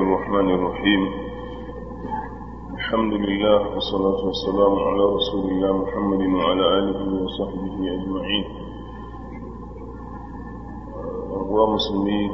الرحمن الرحيم الحمد لله والصلاة والسلام على رسول الله محمد وعلى آله وصحبه أجمعين أخوة مسلمين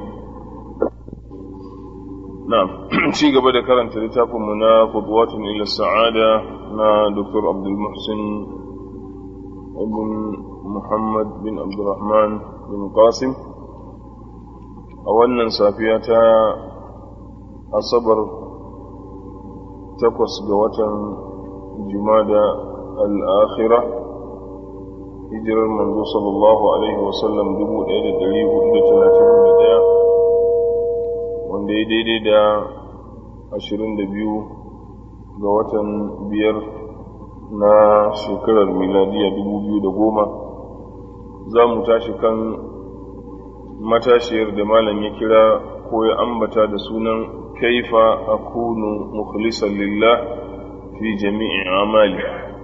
نعم شيء قبل كرنت لتاكم منا خطوات إلى السعادة مع دكتور عبد المحسن ابن محمد بن عبد الرحمن بن قاسم a wannan safiya ta asabar takwas ga watan jumada al'akhira hijirar manzo sallallahu alaihi wasallam dubu ɗaya da ɗari hudu da talatin da ɗaya wanda ya daidai da ashirin da biyu ga watan biyar na shekarar miladiya dubu biyu da goma za mu tashi kan matashiyar da malam ya kira ko ya ambata da sunan kaifa akunu mukhlisan lillah fi jami'i amali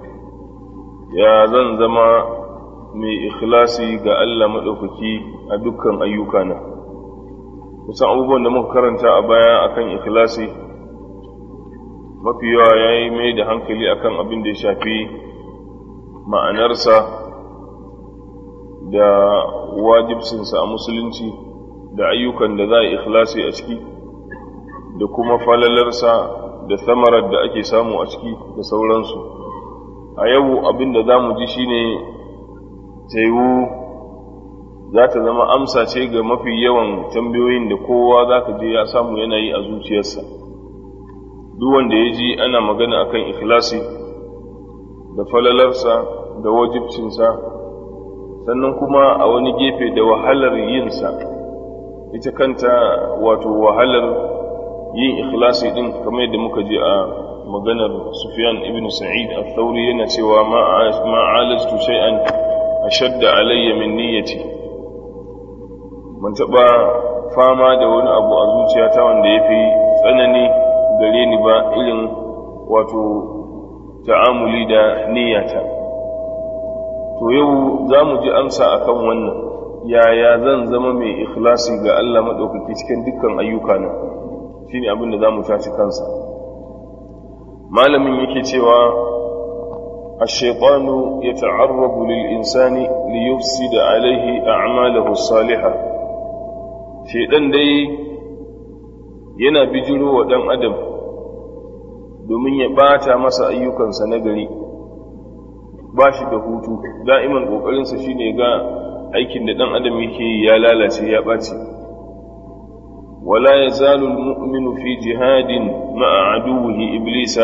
ya zan zama mai ikhlasi ga Allah maɗaukaki a dukkan ayyukana kusan abubuwan da muka karanta a baya akan ikhlasi mafi yawa ya yi mai da hankali akan abin da ya shafi ma'anarsa da wajibcinsa a musulunci da ayyukan da za a ikhlasi a ciki da kuma falalarsa da samarar da ake samu a ciki da sauransu a yau abin da za mu ji shine taiwu za ta zama amsa ce ga mafi yawan tambayoyin da kowa za ka je ya samu yana yi a zuciyarsa duk wanda ya ji ana magana akan ikhlasi da falalarsa da wajibcinsa sannan kuma a wani gefe da wahalar yinsa ita kanta wato wahalar yin ikhlasi din kamar yadda muka ji a maganar Sufyan ibn Sa'id al-Thawri yana cewa ma alajtu shay'an ashadda alayya min niyyati man taba fama da wani abu a zuciyata wanda yafi tsanani gare ni ba irin wato ta'amuli da niyyata to yau za mu ji amsa akan wannan yaya zan zama mai ikhlasi ga Allah maɗaukaki cikin dukkan ayyukana shi ne abin da za mu tashi kansa malamin yake cewa الشيطان يتعرض للإنسان ليفسد عليه أعماله الصالحة شيطان dai yana bijiro wa ɗan adam domin ya ɓata masa ayyukansa na gari ba shi da hutu da'iman ƙoƙarinsa shi ne ga aikin da ɗan adam yake yi ya lalace ya ɓace wala ya zalu mu'minu fi jihadin ma'a aduwwihi iblisa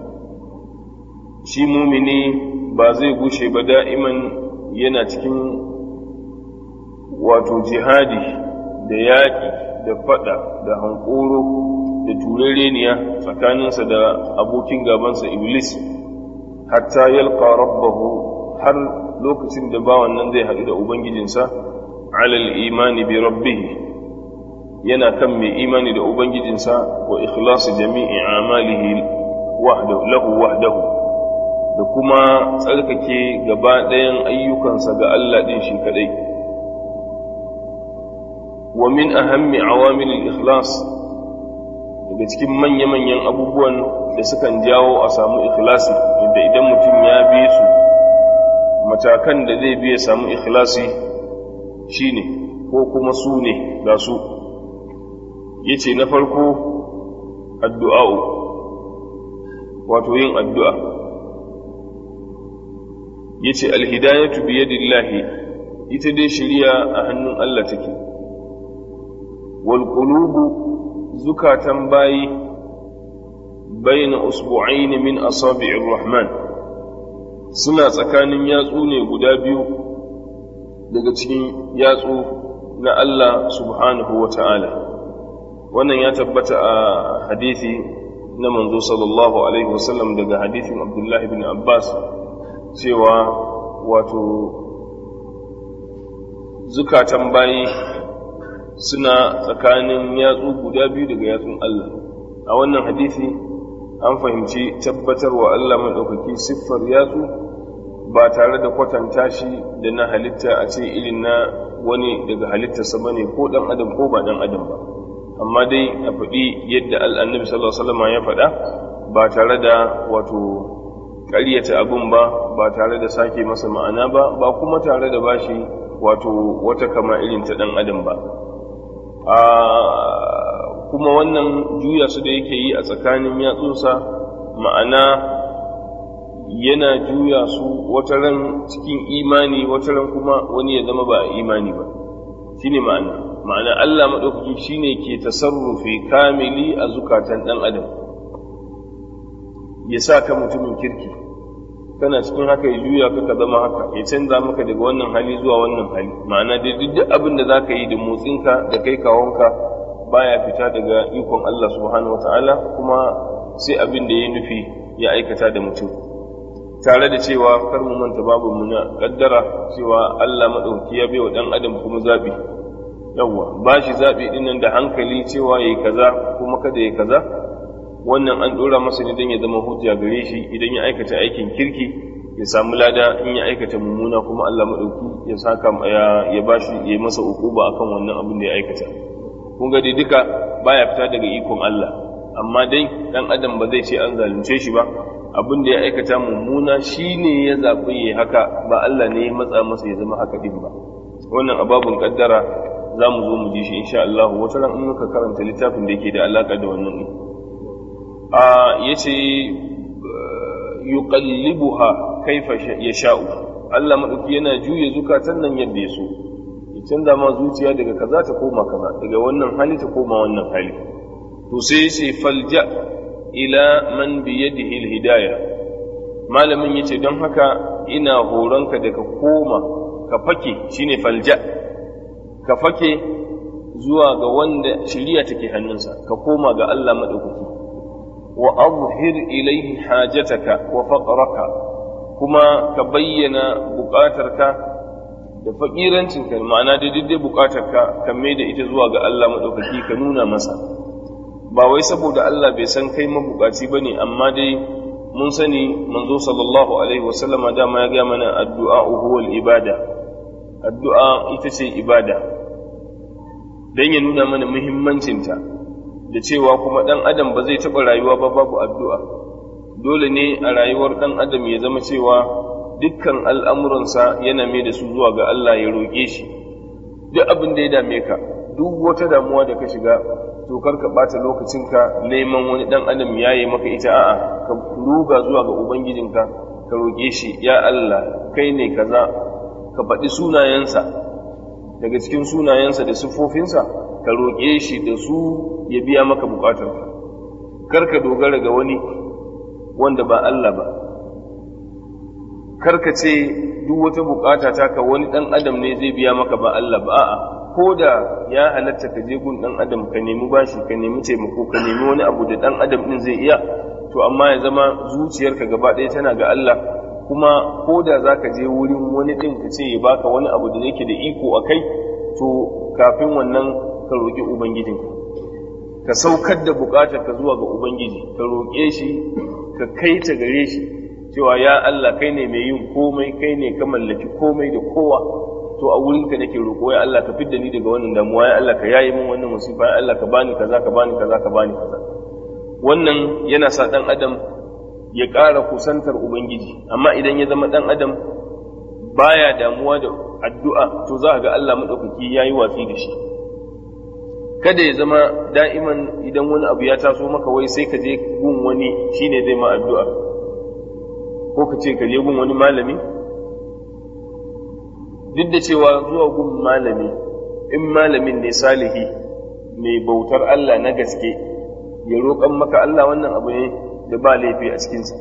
shi mumini ba zai gushe ba da'iman yana cikin wato jihadi da yaƙi da faɗa da hankoro da turereniya tsakaninsa da abokin gabansa iblis hatta yalqa rabbahu har lokacin da bawan nan zai haɗu da ubangijinsa alal imani bi rabbih yana kan mai imani da ubangijinsa wa ikhlasi jami'i amalihi wahdahu lahu wahdahu da kuma tsarkake gaba ɗayan ayyukansa ga Allah ɗin shi kaɗai wa min ahammi awamilil ikhlas daga cikin manya-manyan abubuwan da sukan jawo a samu ikhlasi inda idan mutum ya bi su matakan da zai biya samu ikhlasi shine ko kuma su ne ga su yace na farko addu'a'u wato yin addu'a yace alhidayatu bi yadillahi ita dai shiriya a hannun Allah take wal qulubu zukatan bayi baina usbu'ain min asabi'ir rahman suna tsakanin yatsu ne guda biyu daga cikin yatsu na Allah subhanahu wa ta'ala wannan ya tabbata a hadithi na manzo sallallahu alaihi wasallam daga hadithin abdullahi bin abbas cewa wato zukatan bayi suna tsakanin yatsu guda biyu daga yatsun Allah a wannan hadisi an fahimci tabbatarwa Allah maɗaukaki siffar yatsu ba tare da kwatanta shi da na halitta a ce irin na wani daga halittarsa ba ne ko ɗan adam ko ba ɗan adam ba amma dai a faɗi yadda al'annabi sallallahu alaihi wasallam ya faɗa ba tare da wato ƙaryata abin ba ba tare da sake masa ma'ana ba ba kuma tare da bashi wato wata kama irin ta ɗan adam ba kuma wannan juya su da yake yi a tsakanin yatsunsa ma'ana yana juya su wata ran cikin imani wata ran kuma wani ya zama ba a imani ba shine ma'ana ma'ana Allah maɗaukaki shine ke tasarrufi kamili a zukatan ɗan adam ya sa ka mutumin kirki kana cikin haka ya juya ka ka zama haka ya canza maka daga wannan hali zuwa wannan hali ma'ana da duk abin da zaka yi da motsinka da kai kawonka baya fita daga ikon Allah subhanahu wataala kuma sai abin da ya nufi ya aikata da mutum tare da cewa kar mu manta babu mu na kaddara cewa Allah madauki ya baiwa dan adam kuma zabi yawa ba shi zabi dinnan da hankali cewa yayi kaza kuma kada yayi kaza wannan an ɗora masa ne don ya zama hujja gare shi idan ya aikata aikin kirki ya samu lada in ya aikata mummuna kuma Allah maɗauki ya saka ya ba shi ya masa ukuba akan wannan abin da ya aikata kun ga dai duka baya fita daga ikon Allah amma dai dan adam ba zai ce an zalunce shi ba abin da ya aikata mummuna shine ya zaɓi ya haka ba Allah ne ya matsa masa ya zama haka din ba wannan ababun kaddara za mu zo mu ji shi insha Allah wata ran in muka karanta littafin da yake da alaka da wannan din ya ce yuqallibuha kaifa yasha'u Allah madauki yana juya zukatan nan yadda ya so ya canza ma zuciya daga kaza ta koma kaza daga wannan hali ta koma wannan hali to sai sai falja ila man bi yadihi alhidayah malamin yace don haka ina horonka da ka koma ka fake shine falja ka fake zuwa ga wanda shiriya take hannunsa ka koma ga Allah madaukaki وأظهر إليه حاجتك وفقرك كما كبين بقاترك da faƙirancinka ma'ana da daidai buƙatarka kan mai da ita zuwa ga Allah maɗaukaki ka nuna masa ba wai saboda Allah bai san kai mabuƙaci ba ne amma dai mun sani manzo sallallahu alaihi wasallama dama ya gaya mana addu'a huwal ibada addu'a ita ce ibada don ya nuna mana muhimmancinta da cewa kuma ɗan adam ba zai taɓa rayuwa ba babu addu'a dole ne a rayuwar ɗan adam ya zama cewa dukkan al'amuransa yana mai da su zuwa ga Allah ya roƙe shi duk abin da ya dame ka duk wata damuwa da ka shiga to kar ka ɓata lokacinka neman wani ɗan adam ya yi maka ita a'a ka ruga zuwa ga ubangijinka ka roƙe shi ya Allah kai ne kaza ka faɗi sunayensa daga cikin sunayensa da siffofinsa ka roƙe shi da su ya biya maka buƙatar kar ka dogara ga wani wanda ba Allah ba kar ka ce duk wata buƙata ta ka wani ɗan adam ne zai biya maka ba Allah ba a'a ko da ya halatta ka je gun ɗan adam ka nemi bashi ka nemi taimako ka nemi wani abu da ɗan adam ɗin zai iya to amma ya zama zuciyarka gaba ɗaya tana ga Allah kuma ko da za ka je wurin wani ɗin ka ce ya baka wani abu da yake da iko a kai to kafin wannan ka roƙi ubangijinka ka saukar da buƙatar ka zuwa ga ubangiji ka roƙe shi ka kai ta gare shi cewa ya Allah kai ne mai yin komai kai ne ka mallaki komai da kowa to a wurin ka nake roƙo ya Allah ka fidda ni daga wannan damuwa ya Allah ka yaye min wannan musifa ya Allah ka bani kaza ka bani kaza ka bani kaza wannan yana sa dan adam ya ƙara kusantar ubangiji amma idan ya zama dan adam baya damuwa da addu'a to za ga Allah madaukaki yayi watsi da shi kada ya zama da'iman idan wani abu ya taso maka wai sai ka je gun wani shine zai ma addu'a ko ka ce ka je gun wani malami duk da cewa zuwa gun malami in malamin ne salihi mai bautar Allah na gaske ya roƙan maka Allah wannan abu ne da ba laifi a cikinsa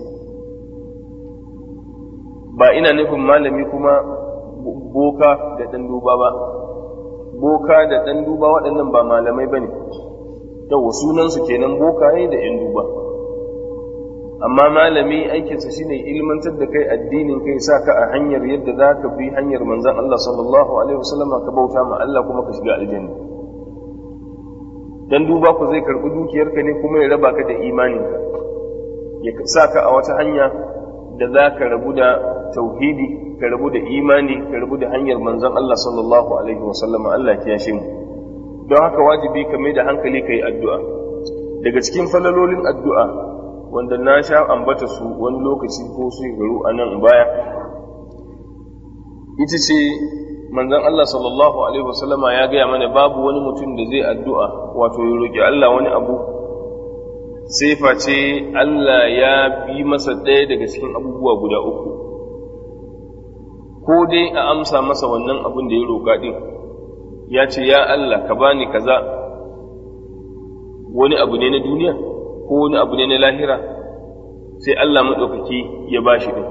ba ina nufin malami kuma boka da ɗan duba ba boka da ɗan duba waɗannan ba malamai ba ne yau sunansu kenan bokaye da ‘yan duba amma malami aikinsa shine ilmantar da kai addinin kai sa ka a hanyar yadda za ka bi hanyar manzan Allah sallallahu alaihi wasallama ka bauta ma Allah kuma ka shiga aljanna dan duba ku zai karɓi dukiyarka ne kuma ya raba ka da imaninka ya sa ka a wata hanya da za ka rabu da tauhidi ka rabu da imani ka rabu da hanyar manzon Allah sallallahu alaihi wa sallama Allah ya shi mu don haka wajibi ka mai da hankali ka yi addu'a daga cikin falalolin addu'a wanda na sha ambata su wani lokaci ko su garu a nan baya ita ce manzon Allah sallallahu alaihi wasallama ya gaya mana babu wani mutum da zai addu'a wato ya roƙi Allah wani abu sai face Allah ya bi masa ɗaya daga cikin abubuwa guda uku ko dai a amsa masa wannan abin da ya roƙa ɗin ya ce ya Allah ka bani kaza wani abu ne na duniya ko wani abu ne na lahira sai Allah maɗaukaki ya ba shi ɗin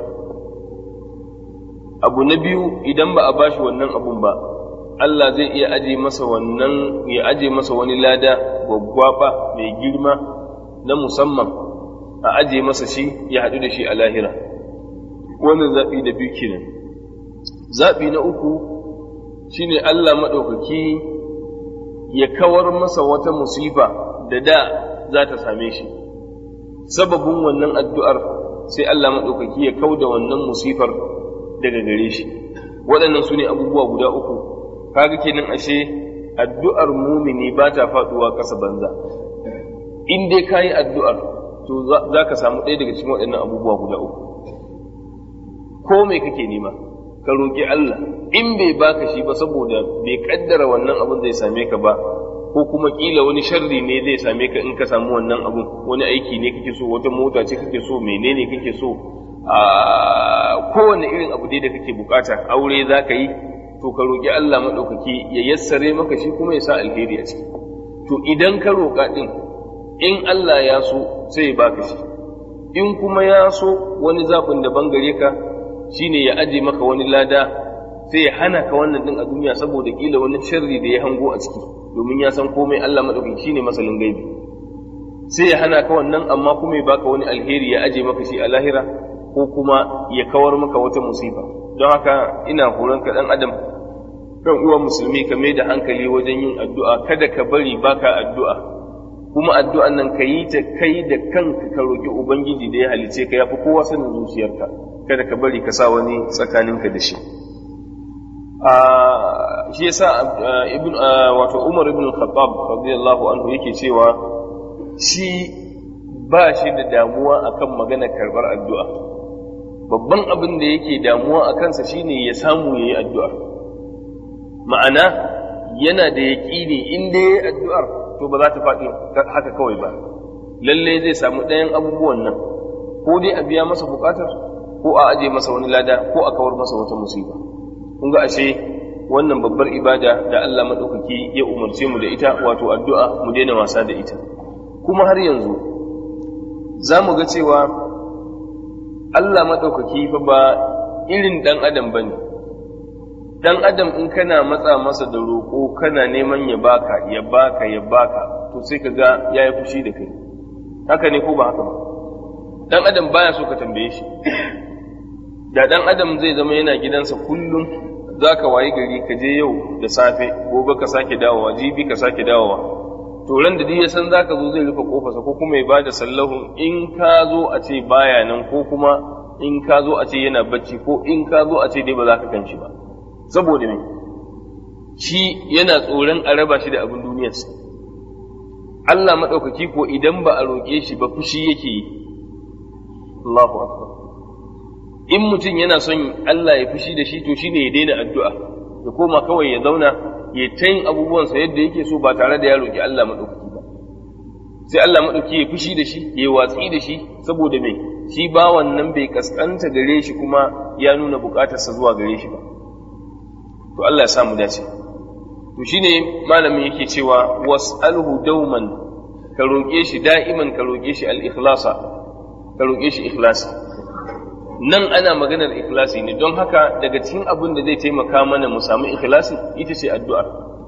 abu na biyu idan ba a ba shi wannan abun ba Allah zai iya aje masa wannan ya aje masa wani lada gwaggwaba mai girma na musamman a aje masa shi ya haɗu da shi a lahira wannan zaɓi da biyu kenan zaɓi na uku shine Allah maɗaukaki ya kawar masa wata musifa da da za ta same shi sababin wannan addu'ar sai Allah maɗaukaki ya kau da wannan musifar daga gare shi waɗannan su ne abubuwa guda uku kaga kenan ashe addu'ar mumini ba ta faɗuwa ƙasa banza in dai ka yi addu'ar to za ka samu ɗaya daga cikin waɗannan abubuwa guda uku ko mai kake nema ka roƙi Allah in bai baka shi ba saboda bai kaddara wannan abin zai same ka ba ko kuma kila wani sharri ne zai same ka in ka samu wannan abun wani aiki ne kake so wata mota ce kake so menene kake so a kowane irin abu dai da kake bukata aure za ka yi to ka roƙi Allah maɗaukaki ya yassare maka shi kuma ya sa alheri a ciki to idan ka roƙa ɗin in Allah ya so sai ya baka shi in kuma ya so wani zaɓin daban gare ka shine ya aje maka wani lada sai ya hana ka wannan din a duniya saboda kila wani sharri da ya hango a ciki domin ya san komai Allah madaukaki shine masalin gaibi sai ya hana ka wannan amma kuma ya baka wani alheri ya aje maka shi a lahira ko kuma ya kawar maka wata musifa don haka ina horon ka dan adam kan uwa musulmi ka mai da hankali wajen yin addu'a kada ka bari baka addu'a kuma addu'an nan ka yi ta kai da kanka ka roki ubangiji da ya halice ka yafi kowa sanin zuciyarka kada ka bari ka sa wani tsakaninka da shi shi yasa ibn wato Umar ibn Khattab radiyallahu anhu yake cewa shi ba shi da damuwa akan magana karbar addu'a babban abin da yake damuwa a kansa shine ya samu yayi addu'a ma'ana yana da yaƙini in dai yayi addu'ar to ba za ta faɗi haka kawai ba lalle zai samu ɗayan abubuwan nan ko dai a biya masa buƙatar ko a aje masa wani lada ko a kawar masa wata musiba kun ga ashe wannan babbar ibada da Allah maɗaukaki ya umarce mu da ita wato addu'a mu daina wasa da ita kuma har yanzu za mu ga cewa Allah maɗaukaki fa ba irin ɗan adam ba ne ɗan adam in kana matsa masa da roƙo kana neman ya baka ya baka ya baka to sai ka ga ya yi fushi da kai haka ne ko ba haka ba ɗan adam baya so ka tambaye shi da ɗan adam zai zama yana gidansa kullum za ka wayi gari ka je yau da safe gobe ka sake dawowa jibi ka sake dawowa to ran da ya san za ka zo zai rufe kofarsa ko kuma ya ba da sallahu in ka zo a ce baya nan ko kuma in ka zo a ce yana bacci ko in ka zo a ce dai ba za ka gan shi ba saboda me shi yana tsoron a raba shi da abin duniyarsa Allah maɗaukaki ko idan ba a roƙe shi ba fushi yake yi Allahu akbar in mutum yana son Allah ya fushi da shi to shine ya daina addu'a ya koma kawai ya zauna ya ta yin abubuwansa yadda yake so ba tare da ya roƙi Allah maɗaukaki ba sai Allah maɗauki ya fushi da shi ya watsi da shi saboda mai shi bawan nan bai kaskanta gare shi kuma ya nuna buƙatarsa zuwa gare shi ba to Allah ya sa mu dace to shine malamin yake cewa was'alhu dauman ka roƙe shi da'iman ka roƙe shi al-ikhlasa ka roƙe shi ikhlasi nan ana maganar ikhlasi ne don haka daga cikin abin da zai taimaka mana mu samu ikhlasi ita ce addu'ar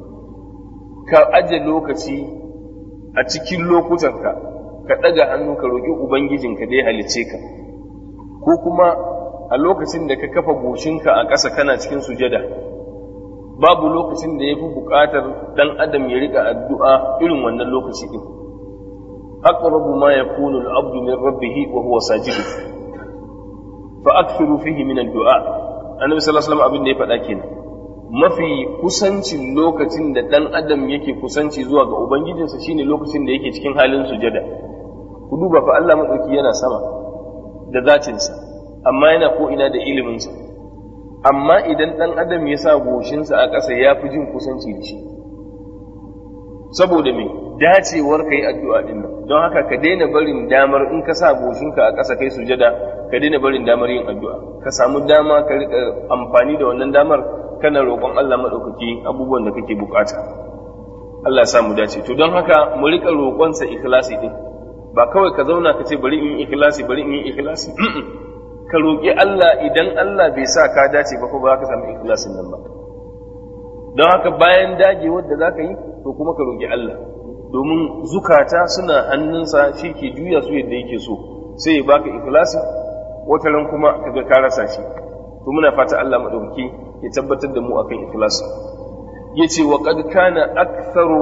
ka aje lokaci a cikin lokutanka ka ɗaga hannu ka roƙi ubangijinka da ya halicce ka ko kuma a lokacin da ka kafa goshinka a ƙasa kana cikin sujada babu lokacin da ya fi buƙatar ɗan adam ya riƙa addu'a irin wannan lokaci ɗin aqrabu ma yakunu al-abdu min rabbih wa huwa sajid fa akthiru fihi min ad-du'a annabi sallallahu alaihi wasallam abin da ya faɗa kenan mafi kusancin lokacin da ɗan adam yake kusanci zuwa ga ubangijinsa shine lokacin da yake cikin halin sujada ku duba fa Allah maɗauki yana sama da zatinsa amma yana ko ina da iliminsa amma idan ɗan adam ya sa goshinsa a ƙasa ya fi jin kusanci da shi saboda me dacewar ka yi addu'a ɗin nan don haka ka daina barin damar in ka sa goshinka a ƙasa kai sujada ka daina barin damar yin addu'a ka samu dama ka riƙa amfani da wannan damar kana roƙon Allah maɗaukaki abubuwan da kake bukata Allah sa mu dace to don haka mu riƙa roƙonsa ikhlasi ɗin ba kawai ka zauna ka ce bari in yi ikhlasi bari in yi ikhlasi ka roƙi Allah idan Allah bai sa ka dace ba ko ba ka samu ikhlasin nan ba don haka bayan dagewar da za ka yi to kuma ka roƙi Allah domin zukata suna hannunsa shi ke juya su yadda yake so sai ya baka ikhlasi wata ran kuma kaga ka rasa shi to muna fata Allah madaukaki ya tabbatar da mu akan ikhlasi yace wa qad kana aktharu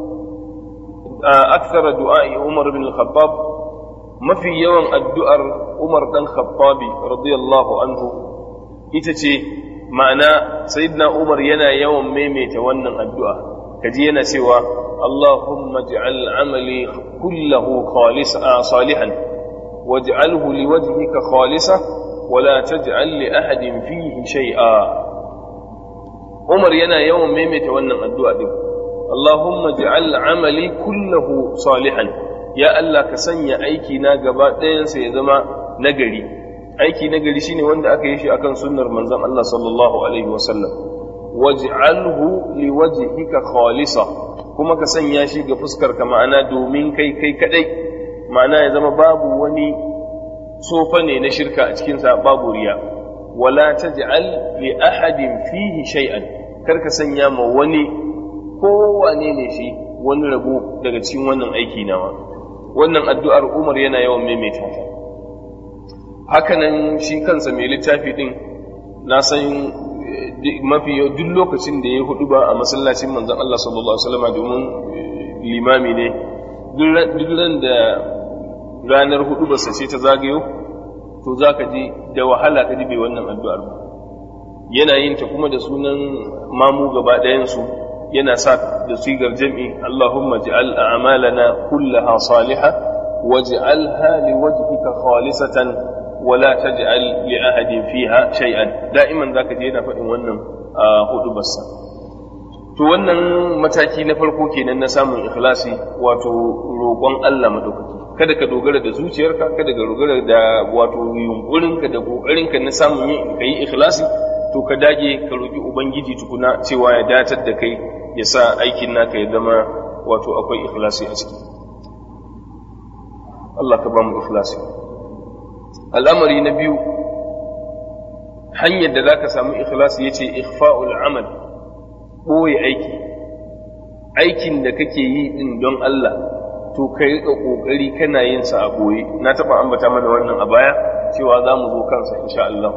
akthara du'a'i Umar bin al-Khattab mafi yawan addu'ar Umar dan Khattabi radiyallahu anhu ita ce ma'ana sayyidina Umar yana yawan maimaita wannan addu'a kaji yana cewa اللهم اجعل عملي كله خالصا صالحا واجعله لوجهك خالصا ولا تجعل لأحد فيه شيئا عمر ينا يوم ميمة وانا الدعاء دي اللهم اجعل عملي كله صالحا يا الله كسنيا aiki na gaba ɗayansa ya zama nagari aiki nagari shine wanda aka yi shi akan sunnar manzon Allah sallallahu alaihi wasallam waj'alhu liwajhika khalisa kuma ka sanya shi ga fuskar ka ma'ana domin kai kai kadai ma'ana ya zama babu wani sofa ne na shirka a cikinsa babu riya wala taj'al li ahadin fihi shay'an kar ka sanya ma wani kowane ne shi wani rabo daga cikin wannan aiki nawa wannan addu'ar Umar yana yawan maimaita ta hakanan shi kansa mai littafi din na san mafi duk lokacin da ya hudu ba a masallacin manzon Allah sallallahu alaihi wasallam domin limami ne duk ran da ranar hudu ba ce ta zagayo to zaka ji da wahala ka ji bai wannan addu'ar ba yana yin ta kuma da sunan mamu gaba ɗayan su yana sa da sigar jam'i Allahumma ij'al a'malana kullaha salihah waj'alha liwajhika khalisatan ولا تجعل لأحد فيها شيئا دائما ذاك je yana faɗin wannan a hudu bassa to wannan mataki na farko kenan na samun ikhlasi wato roƙon Allah madaukaki kada ka dogara da zuciyarka kada ka dogara da wato yunkurinka da ƙoƙarinka na samun yin kai ikhlasi to ka dage ka roƙi ubangiji tukuna cewa ya datar da kai ya sa aikin naka ya zama wato akwai ikhlasi a ciki Allah ka ba mu ikhlasi al'amari na biyu hanyar da za ka samu ikhlasi ya ce ikhfa'ul amal ɓoye aiki aikin da kake yi ɗin don Allah to ka riƙa ƙoƙari kana yin sa a ɓoye na taɓa ambata mana wannan a baya cewa za mu zo kansa insha Allah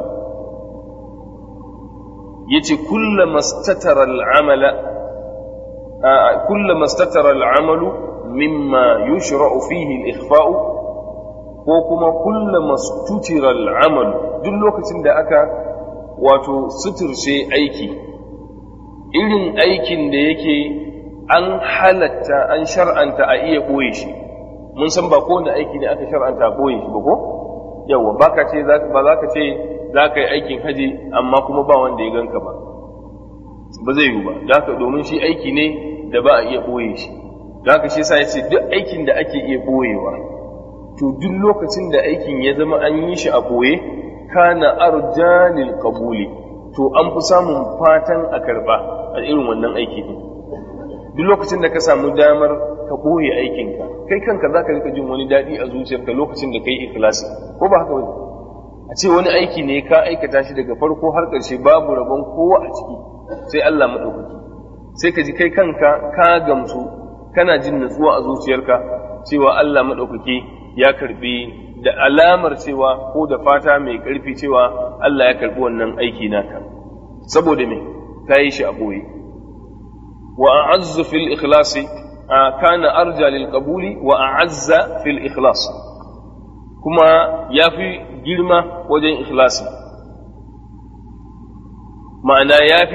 ya ce kullama statara al'amala kullama statara al'amalu mimma yushra'u fihi al-ikhfa'u ko kuma kulla mastutira al'amal duk lokacin da aka wato suturce aiki irin aikin da yake an halatta an shar'anta a iya ɓoye shi mun san ba kowane aiki ne aka shar'anta a ɓoye shi ba ko yawa ba ka ce ba za ka ce za ka yi aikin haji amma kuma ba wanda ya ganka ba ba zai yiwu ba da domin shi aiki ne da ba a iya ɓoye shi da haka shi sa ya ce duk aikin da ake iya ɓoyewa to duk lokacin da aikin ya zama an yi shi a ɓoye kana arjanil qabuli to an fi samun fatan a karɓa a irin wannan aiki din duk lokacin da ka samu damar ka ɓoye aikinka kai kanka za ka rika jin wani daɗi a zuciyarka lokacin da ka yi ikhlasi ko ba haka wani a ce wani aiki ne ka aikata shi daga farko har ƙarshe babu rabon kowa a ciki sai Allah maɗaukaki sai ka ji kai kanka ka gamsu kana jin natsuwa a zuciyarka cewa Allah maɗaukaki ya karbi da alamar cewa ko da fata mai ƙarfi cewa Allah ya karbi wannan aiki naka saboda me ka yi shi a ɓoye wa a'azzu fil ikhlasi kana arja lil qabuli wa a'azza fil ikhlas kuma yafi girma wajen ikhlasi ma'ana yafi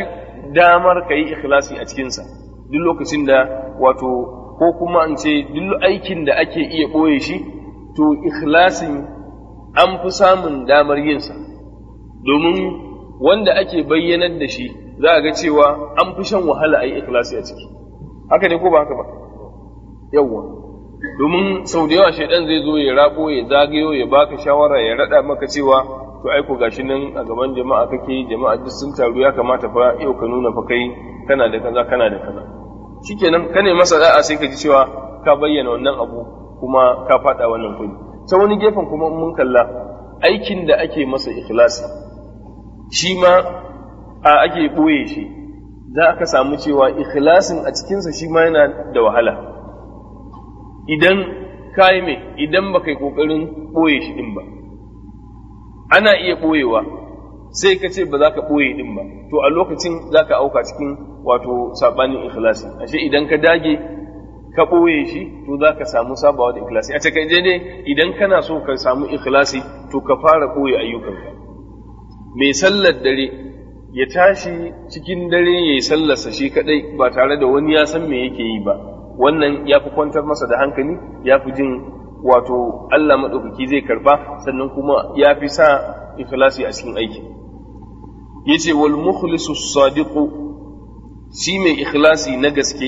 damar ka yi ikhlasi a cikinsa duk lokacin da wato ko kuma in ce duk aikin da ake iya ɓoye shi to ikhlasin an fi samun damar yinsa domin wanda ake bayyanar da shi za a ga cewa an fi shan wahala a yi ikhlasi a ciki haka ne ko ba haka ba yawwa domin sau da yawa shaidan zai zo ya rabo ya zagayo ya baka shawara ya rada maka cewa to ai ko gashi nan a gaban jama'a kake jama'a duk sun taru ya kamata fa yau ka nuna fa kai kana da kaza kana da kaza shikenan ka ne masa da'a sai ka ji cewa ka bayyana wannan abu kuma ka fada wannan kudi ta wani gefen kuma mun kalla aikin da ake masa ikhlasi shi ma a ake ɓoye shi za ka samu cewa ikhlasin a cikinsa shi ma yana da wahala idan ka yi mai idan ba kai ƙoƙarin ɓoye shi ɗin ba ana iya ɓoyewa sai ka ce ba za ka ɓoye ɗin ba to a lokacin za ka auka cikin wato saɓanin ikhlasi ashe idan ka dage ka ɓoye shi to za ka samu sabawa da ikhlasi a takaice dai idan kana so ka samu ikhlasi to ka fara ɓoye ayyukanka mai sallar dare ya tashi cikin dare ya yi sallarsa shi kaɗai ba tare da wani ya san me yake yi ba wannan ya fi kwantar masa da hankali ya fi jin wato Allah maɗaukaki zai karba sannan kuma ya fi sa ikhlasi a cikin aiki yace wal mukhlisu sadiqu shi mai ikhlasi na gaske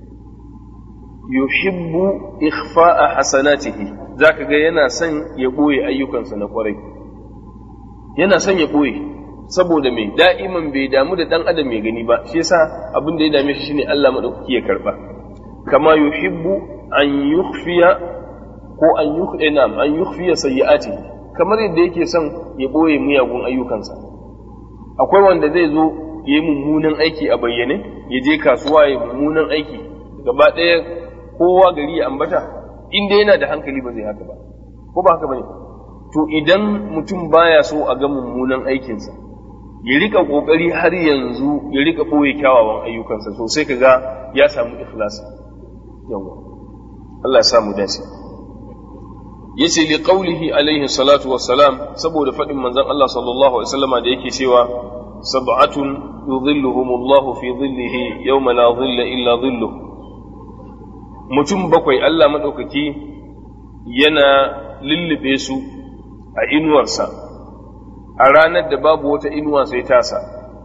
yuhibbu ikhfa'a hasanatihi zaka ga yana son ya boye ayyukansa na kwarai yana son ya boye saboda mai da'iman bai damu da dan adam mai gani ba shi yasa abin da ya dame shi shine Allah madaukaki ya karba kama yuhibbu an yukhfiya ko an yukhina an yukhfiya sayyi'ati kamar yadda yake son ya boye miyagun ayyukansa akwai wanda zai zo ya yi mummunan aiki a bayyane ya je kasuwa ya mummunan aiki gaba ɗaya kowa gari ya ambata inda yana da hankali ba zai haka ba ko ba haka bane to idan mutum baya so a ga mummunan aikinsa ya rika kokari har yanzu ya rika ɓoye kyawawan ayyukansa so sai kaga ya samu ikhlasi yawa Allah ya samu dace yace li qawlihi alaihi salatu wassalam saboda faɗin manzon Allah sallallahu alaihi wasallama da yake cewa sab'atun yudhilluhumullahu fi dhillihi yawma la dhilla illa dhilluh mutum bakwai Allah madaukaki yana lullube su a inuwarsa a ranar da babu wata inuwa sai tasa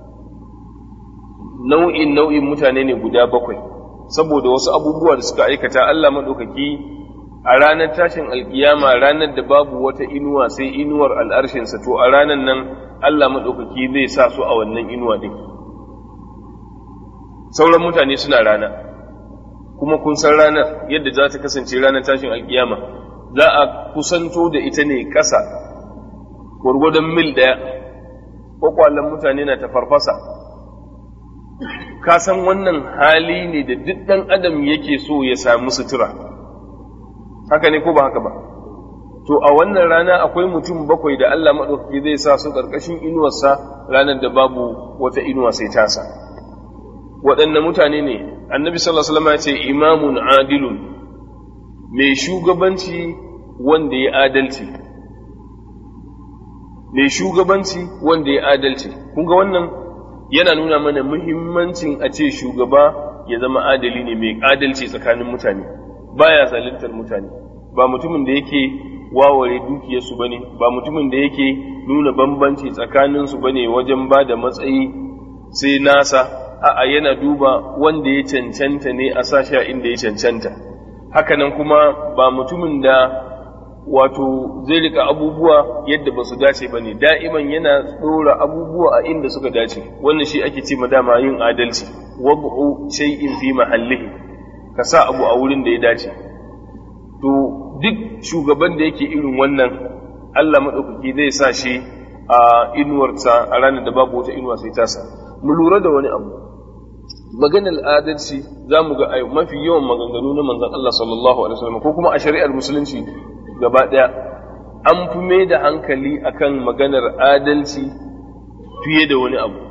nau'in nau'in mutane ne guda bakwai saboda wasu abubuwa da suka aikata Allah maɗaukaki a ranar tashin alkiyama ranar da babu wata inuwa sai inuwar al'arshinsa to a ranar nan Allah maɗaukaki zai sa su a wannan inuwa ɗin sauran mutane suna rana kuma kun san ranar yadda za ta kasance ranar tashin alkiyama za a kusanto da ita ne ƙasa gwargwadon mil ɗaya kwakwalen mutane na ta farfasa ka san wannan hali ne da duk ɗan adam yake so ya samu sutura haka ne ko ba haka ba to a wannan rana akwai mutum bakwai da Allah maɗaukaki zai sa su ƙarƙashin inuwarsa ranar da babu wata inuwa sai tasa waɗanne mutane ne annabi sallallahu alaihi wasallam ya ce imamun adilun mai shugabanci wanda ya adalci mai shugabanci wanda ya adalci kun ga wannan yana nuna mana muhimmancin a ce shugaba ya zama adali ne mai adalci tsakanin mutane baya zaluntar mutane ba mutumin da yake waware dukiyarsu bane ba mutumin da yake nuna bambanci tsakaninsu bane wajen ba da matsayi sai nasa a'a yana duba wanda ya cancanta ne a sashi a inda ya cancanta hakanan kuma ba mutumin da wato zai rika abubuwa yadda ba su dace ba ne da'iman yana tsora abubuwa a inda suka dace wannan shi ake ce dama yin adalci wad'u shay'in fi mahallihi ka sa abu a wurin da ya dace to duk shugaban da yake irin wannan Allah madaukaki zai sa shi a inuwarsa a ranar da babu wata inuwa sai tasa mu lura da wani abu maganar adalci za mu ga mafi yawan maganganu na manzon Allah sallallahu alaihi wasallam ko kuma a shari'ar musulunci gaba ɗaya an fi mai da hankali akan maganar adalci fiye da wani abu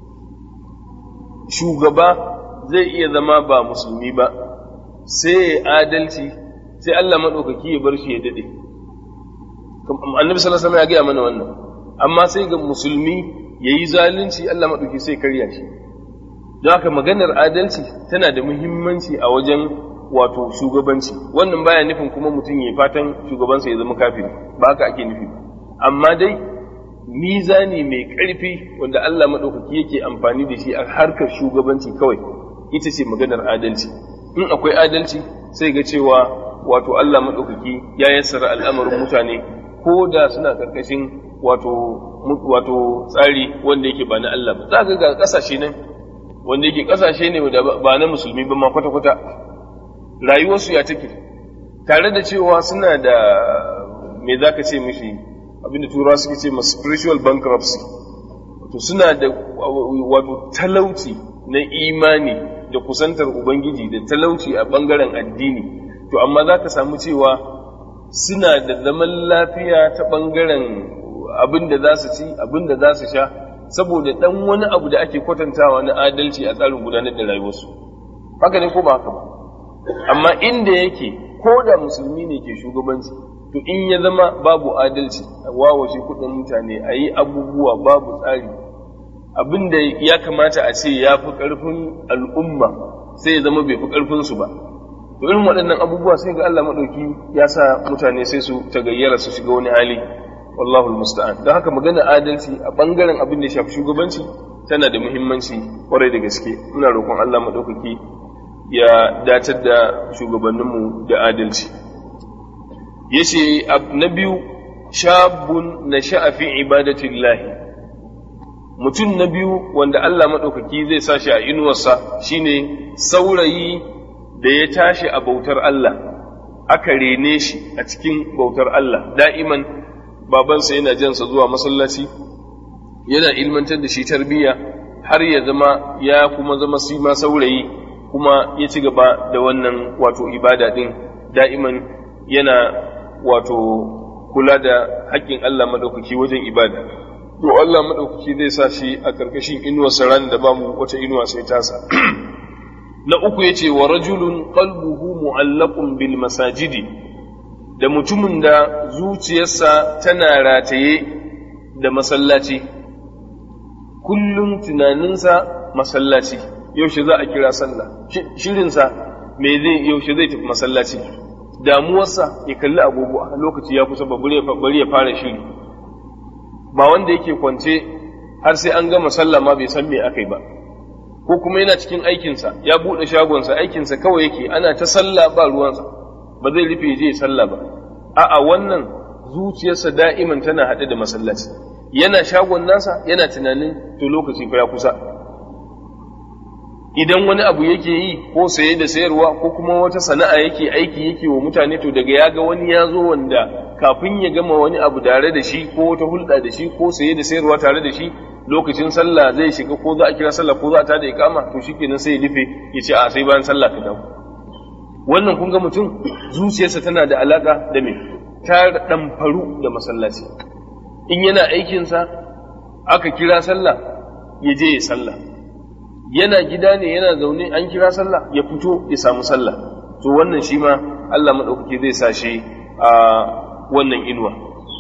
shugaba zai iya zama ba musulmi ba sai ya adalci sai Allah maɗaukaki ya bar shi ya daɗe annabi sallallahu alaihi ya gaya mana wannan amma sai ga musulmi ya yi zalunci Allah maɗauki sai karya shi don haka maganar adalci tana da muhimmanci a wajen wato shugabanci wannan baya nufin kuma mutum ya fatan shugabansa ya zama kafiri ba haka ake nufi amma dai mizani mai ƙarfi wanda Allah maɗaukaki yake amfani da shi a harkar shugabanci kawai ita ce maganar adalci in akwai adalci sai ga cewa wato Allah maɗaukaki ya yassara al'amarin mutane ko da suna ƙarƙashin wato wato tsari wanda yake ba na Allah ba za ka ga ƙasashe nan wanda yake ƙasashe ne ba na musulmi ba ma kwata-kwata rayuwarsu ya take tare da cewa suna da me za ka ce mishi abinda turawa suke ce ma spiritual bankruptcy wato suna da wato talauci na imani da kusantar ubangiji da talauci a bangaren addini to amma za ka samu cewa suna da zaman lafiya ta bangaren abin da za su ci abin da za su sha saboda dan wani abu da ake kwatantawa na adalci a tsarin gudanar da rayuwarsu haka ne ko ba haka ba amma inda yake ko da musulmi ne ke shugabanci to in ya zama babu adalci a wawashe kudin mutane a yi abubuwa babu tsari abin da ya kamata a ce ya fi ƙarfin al'umma sai ya zama bai fi ƙarfinsu ba to irin waɗannan abubuwa sai ga Allah maɗauki ya sa mutane sai su tagayyara su shiga wani hali wallahu musta'an don haka magana adalci a ɓangaren abin da ya shafi shugabanci tana da muhimmanci kwarai da gaske muna roƙon Allah maɗaukaki ya datar da shugabanninmu da adalci yace na biyu shabun na sha'afi ibadatillahi mutum na biyu wanda Allah maɗaukaki zai sa shi a inuwarsa shine saurayi da ya tashi a bautar Allah aka rene shi a cikin bautar Allah da'iman babansa yana jansa zuwa masallaci yana ilmantar da shi tarbiyya har ya zama ya kuma zama sima saurayi kuma ya ci gaba da wannan wato ibada din da'iman yana wato kula da haƙƙin Allah maɗaukaki wajen ibada to Allah maɗaukaki zai sa shi a ƙarƙashin inuwar ran da bamu wata inuwa sai tasa na uku yace wa rajulun qalbuhu mu'allaqun bil masajidi da mutumin da zuciyarsa tana rataye da masallaci kullum tunaninsa masallaci yaushe za a kira sallah shirinsa me zai yaushe zai tafi masallaci damuwarsa ya kalli agogo a lokaci ya kusa bari ya fara shiri ba wanda yake kwance har sai an gama sallah ma bai san me aka yi ba ko kuma yana cikin aikinsa ya buɗe shagonsa aikinsa kawai yake ana ta sallah ba ruwansa ba zai rufe je sallah ba a'a wannan zuciyarsa da'iman tana haɗe da masallaci yana shagon nasa yana tunanin to lokaci fa ya kusa idan wani abu yake yi ko saye da sayarwa ko kuma wata sana'a yake aiki yake wa mutane to daga ya ga wani ya zo wanda kafin ya gama wani abu tare da shi ko wata hulɗa da shi ko saye da sayarwa tare da shi lokacin sallah zai shiga ko za a kira sallah ko za a tada ikama to shikenan sai ya rufe ya ce a sai bayan sallah ka dawo wannan kun ga mutum zuciyarsa tana da alaka da me ta ɗamfaru da masallaci in yana aikinsa aka kira sallah ya je ya sallah yana gida ne yana zaune an kira sallah ya fito ya samu sallah to wannan shi ma Allah maɗaukaki zai sa shi a wannan inuwa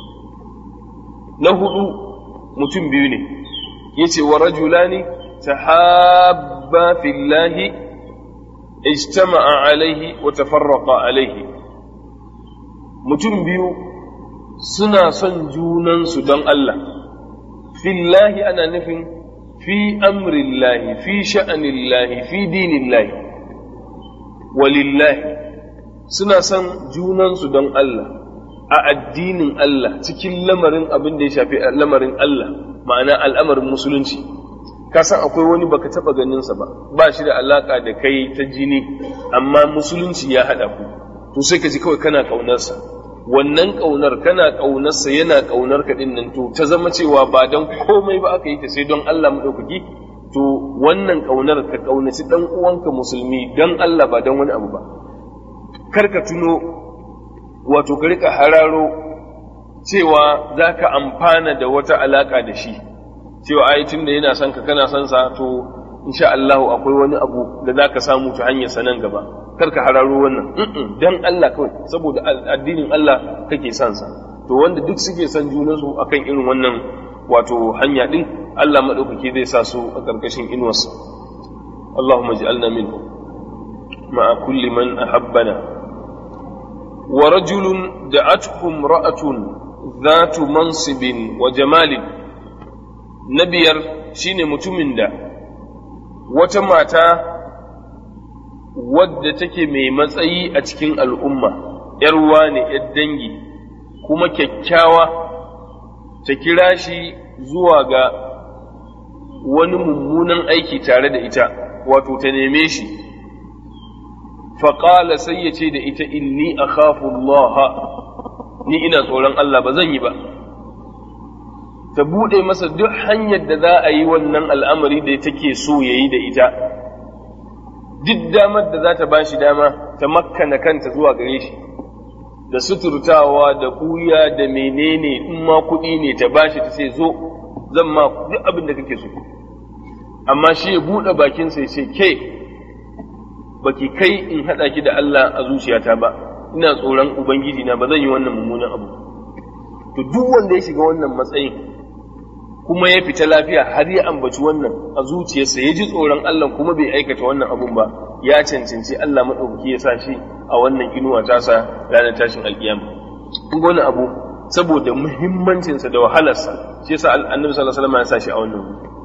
na hudu mutum biyu ne yace wa rajulani tahabba fillahi ijtama'a alaihi wa tafarraqa alaihi mutum biyu suna son junansu don Allah fillahi ana nufin fi amrillahi fi sha'anillahi fi dinillahi walillahi suna son junansu don Allah a addinin Allah cikin lamarin abin da ya shafi lamarin Allah ma'ana al'amarin musulunci ka san akwai wani baka taba ganinsa ba ba shi da alaka da kai ta jini amma musulunci ya haɗa ku to sai ka ji kawai kana ƙaunarsa wannan ƙaunar kana ƙaunarsa yana ƙaunar ka ɗin nan to ta zama cewa ba don komai ba aka yi ta sai don Allah maɗaukaki to wannan ƙaunar ka ƙaunaci ɗan uwanka musulmi don Allah ba don wani abu ba kar ka tuno wato ka rika hararo cewa za ka amfana da wata alaƙa da shi cewa ai tun da yana son ka kana son sa to insha Allah akwai wani abu da za ka samu ta hanyar sanan gaba kar ka hararo wannan dan Allah kawai saboda addinin Allah kake son sa to wanda duk suke son junansu akan irin wannan wato hanya din Allah madaukake zai sa su a karkashin inuwarsa اللهم اجعلنا منه مع كل من أحبنا ورجل دعته امرأة ذات منصب وجمال نبير شين متمن دا وتماتا wadda take mai matsayi a cikin al'umma, ‘yarwa ne ‘yar dangi, kuma kyakkyawa ta kira shi zuwa ga wani mummunan aiki tare da ita, wato ta neme shi, faƙala sai ya ce da ita inni a Allah ni ina tsoron Allah ba zan yi ba. Ta buɗe masa duk hanyar da za a yi wannan al'amari da take so ya yi da ita, duk damar da za ta ba shi dama ta makkana kanta zuwa gare shi. da suturtawa da ɓuya da menene in ma kuɗi ne ta bashi ta ce zo zan ma duk abin da kake so amma shi ya buɗe bakinsa ya ce ke baki kai in haɗa ki da Allah a zuciyata ba ina tsoron ubangiji na ba zan yi wannan mummunan abu to duk wanda ya shiga wannan matsayin kuma ya fita lafiya har ya ambaci wannan a zuciyarsa ya ji tsoron Allah kuma bai aikata wannan abun ba ya cancanci Allah maɗaukaki ya sa shi a wannan inuwa tasa ranar tashin alkiyama kun ga wani abu saboda muhimmancinsa da wahalarsa shi yasa annabi sallallahu alaihi wasallam ya sa shi a wannan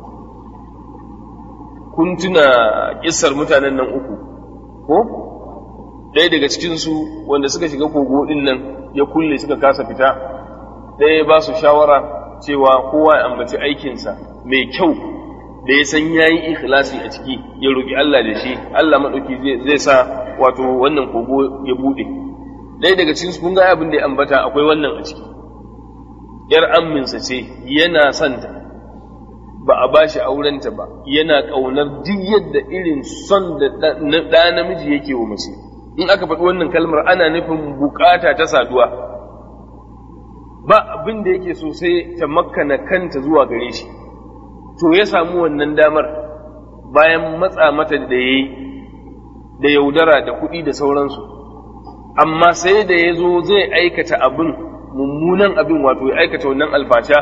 kun tuna kissar mutanen nan uku ko ɗaya daga cikin su wanda suka shiga kogo din nan ya kulle suka kasa fita ɗaya ba su shawara cewa kowa ya ambaci aikinsa mai kyau da ya san yayi ikhlasi a ciki ya roki Allah da shi Allah madauki zai sa wato wannan kogo ya bude ɗaya daga cikin kun ga abin da ya ambata akwai wannan a ciki yar amminsa ce yana santa ba a bashi aurenta ba yana ƙaunar duk yadda irin son da ɗa namiji yake wa mace in aka faɗi wannan kalmar ana nufin bukata ta saduwa ba abin da yake so sai ta makkana kanta zuwa gare shi to ya samu wannan damar bayan matsa mata da ya yi da yaudara da kuɗi da sauransu amma sai da ya zo zai aikata abin mummunan abin wato ya aikata wannan alfasha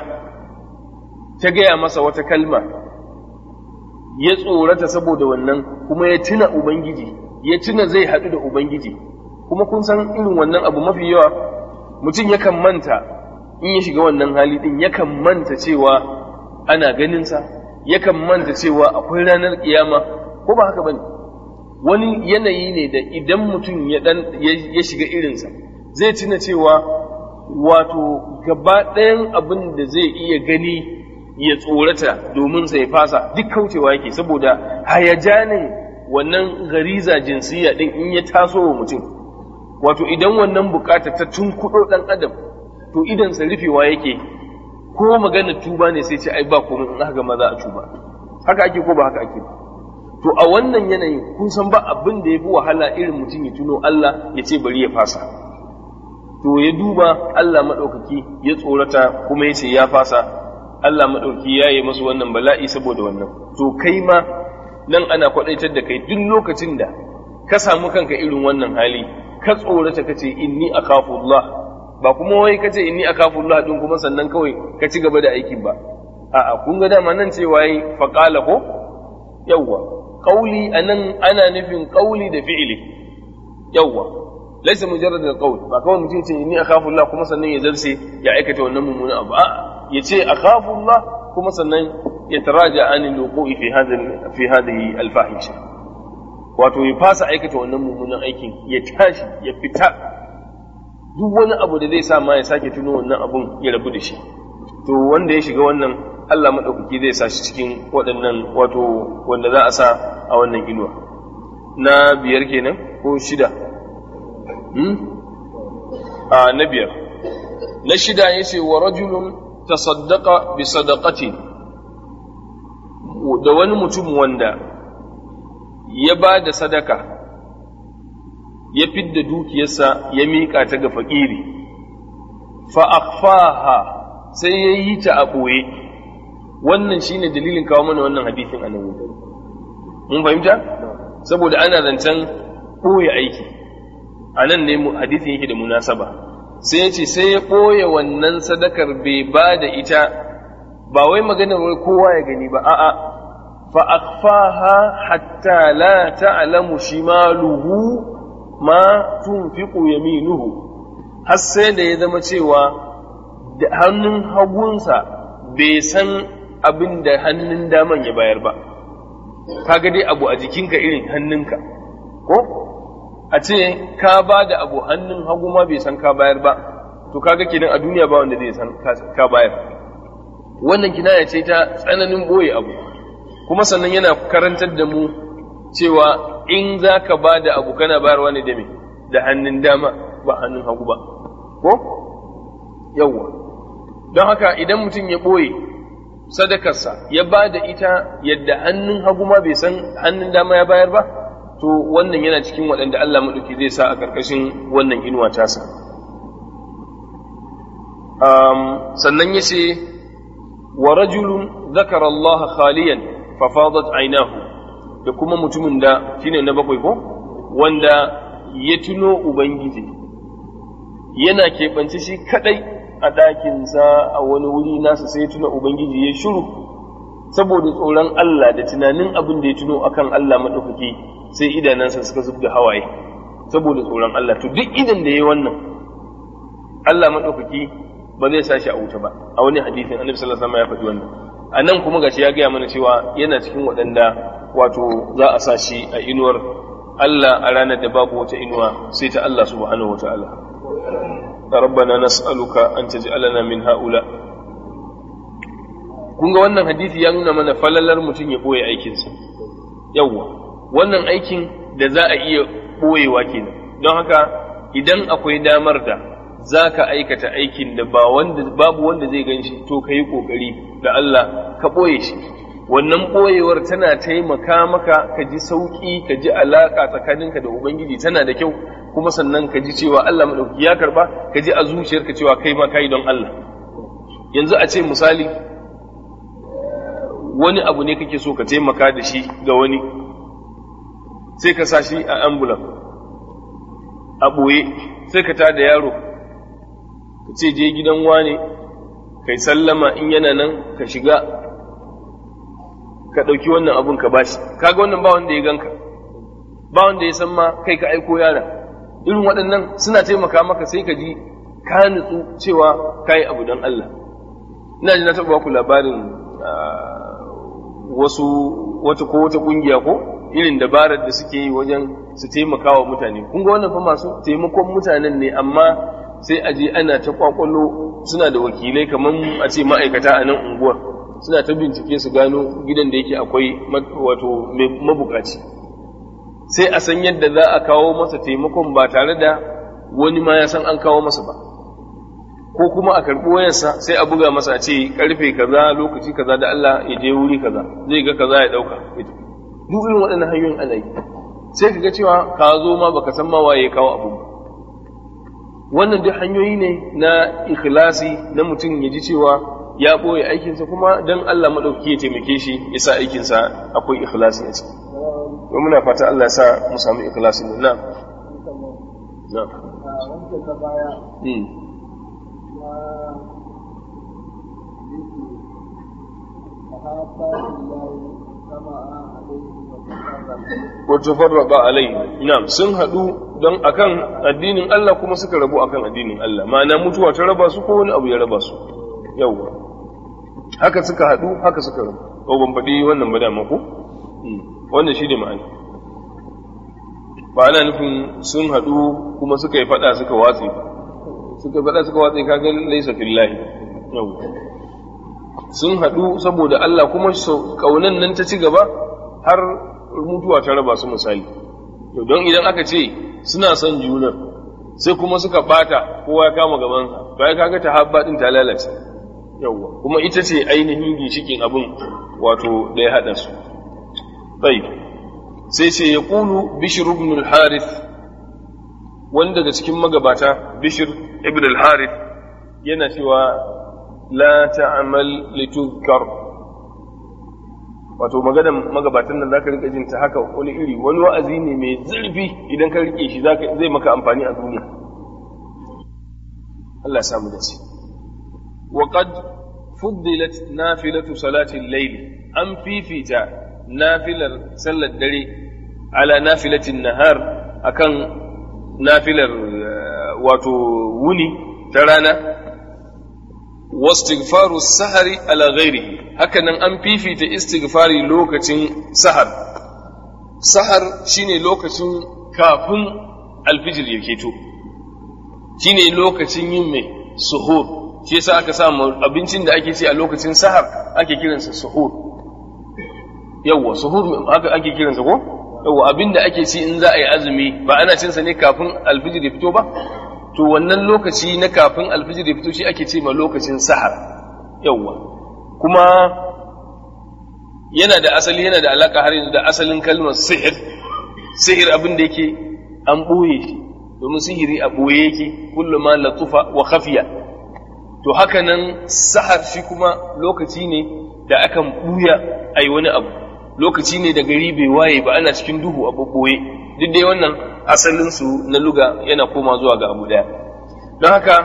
ta gaya masa wata kalma ya tsorata saboda wannan kuma ya tuna ubangiji ya tuna zai haɗu da ubangiji kuma kun san irin wannan abu mafi yawa mutum yakan manta in ya shiga wannan hali ɗin yakan manta cewa ana ganinsa yakan manta cewa akwai ranar kiyama ko ba haka bane wani yanayi ne da idan mutum ya dan ya shiga irinsa zai tuna cewa wato gaba ɗayan abin da zai iya gani ya tsorata domin sai fasa duk kaucewa yake saboda hayajanin wannan gariza jinsiya din in ya taso wa mutum wato idan wannan bukata ta tunkuɗo ɗan adam to idansa rufewa yake ko magana tuba ne sai ce ai ba komai in aka gama za a tuba haka ake ko ba haka ake ba to a wannan yanayin kun san ba abin da ya fi wahala irin mutum ya tuno Allah ya ce bari ya fasa to ya duba Allah maɗaukaki ya tsorata kuma ya ce ya fasa Allah maɗauki ya yi masu wannan bala'i saboda wannan to kai ma nan ana kwaɗaitar da kai duk lokacin da ka samu kanka irin wannan hali ka tsorata ka ce inni akhafullah ba kuma wai ka ce inni akhafullah din kuma sannan kawai ka ci gaba da aikin ba a'a kun ga dama nan cewa yi faqala ko yawwa qauli anan ana nufin qauli da fi'ili yawwa laysa mujarrad al-qawl ba kawai mutum ce inni akhafullah kuma sannan ya zarce ya aikata wannan mummunan abu a'a yace akhafullah kuma sannan ya taraja an al-wuqu'i fi hadhihi fi hadhihi al-fahisha wato ya fasa aikata wannan mummunan aikin ya tashi ya fita duk wani abu da zai sa ma ya sake tuno wannan abun ya rabu da shi to wanda ya shiga wannan Allah maɗaukaki zai sa shi cikin waɗannan wato wanda za a sa a wannan inuwa na biyar kenan ko shida a na biyar na shida ya ce wa rajulun tasaddaqa bi sadaqati da wani mutum wanda ya ba da sadaka ya fidda dukiyarsa ya miƙa ta ga faƙiri fa'afaha sai ya yi ta a ɓoye wannan shine dalilin kawo mana wannan hadisin a nan mun fahimta saboda ana zancen ɓoye aiki a nan ne hadisin yake da munasaba sai ya ce sai ya ɓoye wannan sadakar bai ba da ita ba wai maganar wai kowa ya gani ba a'a فأخفاها حتى لا تعلم شماله ما تنفق يمينه har sai da ya zama cewa da hannun hagunsa bai san abin da hannun daman ya bayar ba kaga dai abu a jikinka irin hannunka ko a ce ka ba da abu hannun hagu ma bai san ka bayar ba to kaga kenan a duniya ba wanda zai san ka bayar wannan kinaya ce ta tsananin boye abu kuma sannan yana karantar da mu cewa in za ka ba da abu kana bayarwa ne da me da hannun dama ba hannun hagu ba ko yawwa don haka idan mutum ya ɓoye sadakarsa ya ba da ita yadda hannun hagu ma bai san hannun dama ya bayar ba to wannan yana cikin waɗanda Allah maɗauki zai sa a ƙarƙashin wannan inuwa tasa sannan ya ce wa rajulun zakara Allah khaliyan fafadat ainahu da kuma mutumin da shine na bakwai ko wanda ya tuno ubangiji yana keɓance shi kadai a ɗakinsa a wani wuri nasa sai ya tuna ubangiji ya shiru saboda tsoron Allah da tunanin abin da ya tuno akan Allah maɗaukaki sai idanansa suka zub da hawaye saboda tsoron Allah to duk idan da ya yi wannan Allah maɗaukaki ba zai sa shi a wuta ba a wani hadisin annabi sallallahu alaihi wasallam ya faɗi wannan a nan kuma gashi ya gaya mana cewa yana cikin waɗanda wato za a sa shi a inuwar Allah a ranar da babu wata inuwa sai ta Allah subhanahu wa ta'ala ربنا نسألك أن تجعلنا من هؤلاء kun ga wannan hadisi ya nuna mana falalar mutum ya ɓoye aikinsa yawwa wannan aikin da za a iya ɓoyewa kenan don haka idan akwai damar da za ka aikata aikin da ba wanda babu wanda zai gan shi to ka yi ƙoƙari da Allah ka ɓoye shi wannan ɓoyewar tana taimaka maka ka ji sauƙi ka ji alaƙa tsakaninka da Ubangiji tana da kyau kuma sannan ka ji cewa Allah maɗauki ya karɓa ka ji a zuciyarka cewa kai ma kai don Allah yanzu a ce misali wani abu ne kake so ka taimaka da shi ga wani sai ka sa shi a ambulan a ɓoye sai ka tada yaro ka ce je gidan wane kai sallama in yana nan ka shiga ka ɗauki wannan abun ka bashi kaga wannan ba wanda ya ganka ba wanda ya san ma kai ka aiko yara irin waɗannan suna taimaka maka sai ka ji ka nutsu cewa ka yi abu don Allah ina ji na taɓa ku labarin wasu wata ko wata ƙungiya ko irin dabarar da suke yi wajen su taimaka wa mutane kun ga wannan fa masu taimakon mutanen ne amma sai a je ana ta kwakwalo suna da wakilai kamar a ce ma'aikata a nan unguwar suna ta bincike su gano gidan da yake akwai wato mabukaci sai a san yadda za a kawo masa taimakon ba tare da wani ma ya san an kawo masa ba ko kuma a karɓi wayarsa sai a buga masa a ce karfe kaza lokaci kaza da Allah ya je wuri kaza zai ga kaza ya ɗauka duk irin waɗannan hanyoyin ana yi sai ka ga cewa ka zo ma baka san ma waye ya kawo abu wannan duk hanyoyi ne na ikhlasi na mutum ya ji cewa ya ɓoye aikinsa kuma don Allah maɗauki ya taimake shi ya sa aikinsa akwai ikhlasi a ciki to muna fata Allah ya sa mu samu ikhlasi ne na na wa tafarraqa alaihi na'am sun hadu don akan addinin Allah kuma suka rabu akan addinin Allah ma'ana mutuwa ta raba su ko wani abu ya raba su yawwa haka suka hadu haka suka rabu ko ban faɗi wannan ba dama ko wannan shi ne ma'ana ba ana nufin sun hadu kuma suka yi faɗa suka watsi ba suka faɗa suka watsi kaga laisa fillahi yawwa sun hadu saboda Allah kuma kaunan nan ta ci gaba har mutuwa ta raba su misali to don idan aka ce suna son juna sai kuma suka bata kowa ya kama gabansa to ai kaga tahabba din ta lalace yawwa kuma ita ce ainihin ginshikin abin wato da ya hada su tayyib sai ce ya qulu bishr ibn al-harith wani daga cikin magabata bishr ibn al-harith yana cewa la ta'mal lituzkar wato maganan magabatan nan zaka rika jin ta haka wani iri wani wa'azi ne mai zurfi idan ka rike shi zaka zai maka amfani a duniya Allah ya samu dace wa qad fuddilat nafilatu salati al-layl an fifita nafilar sallar dare ala nafilatin nahar akan nafilar wato wuni ta rana wastighfaru sahari ala ghairihi hakanan an fifita istighfari lokacin sahar sahar shine lokacin kafin alfijir ya keto shine lokacin yin mai suhur shi yasa aka samu abincin da ake ci a lokacin sahar ake kiransa suhur yawwa suhur haka ake kiransa ko yawwa abin da ake ci in za a yi azumi ba ana cinsa ne kafin alfijir ya fito ba to wannan lokaci na kafin alfijir ya fito shi ake ce ma lokacin sahar yawwa kuma yana da asali yana da alaka har yanzu da asalin kalmar sihir sihir abin da yake an ɓoye shi domin sihiri a ɓoye yake kullum ma latufa wa khafiya to haka nan sahar shi kuma lokaci ne da akan ɓuya a yi wani abu lokaci ne da gari bai waye ba ana cikin duhu a ɓoɓɓoye duk dai wannan asalinsu na luga yana koma zuwa ga abu ɗaya don haka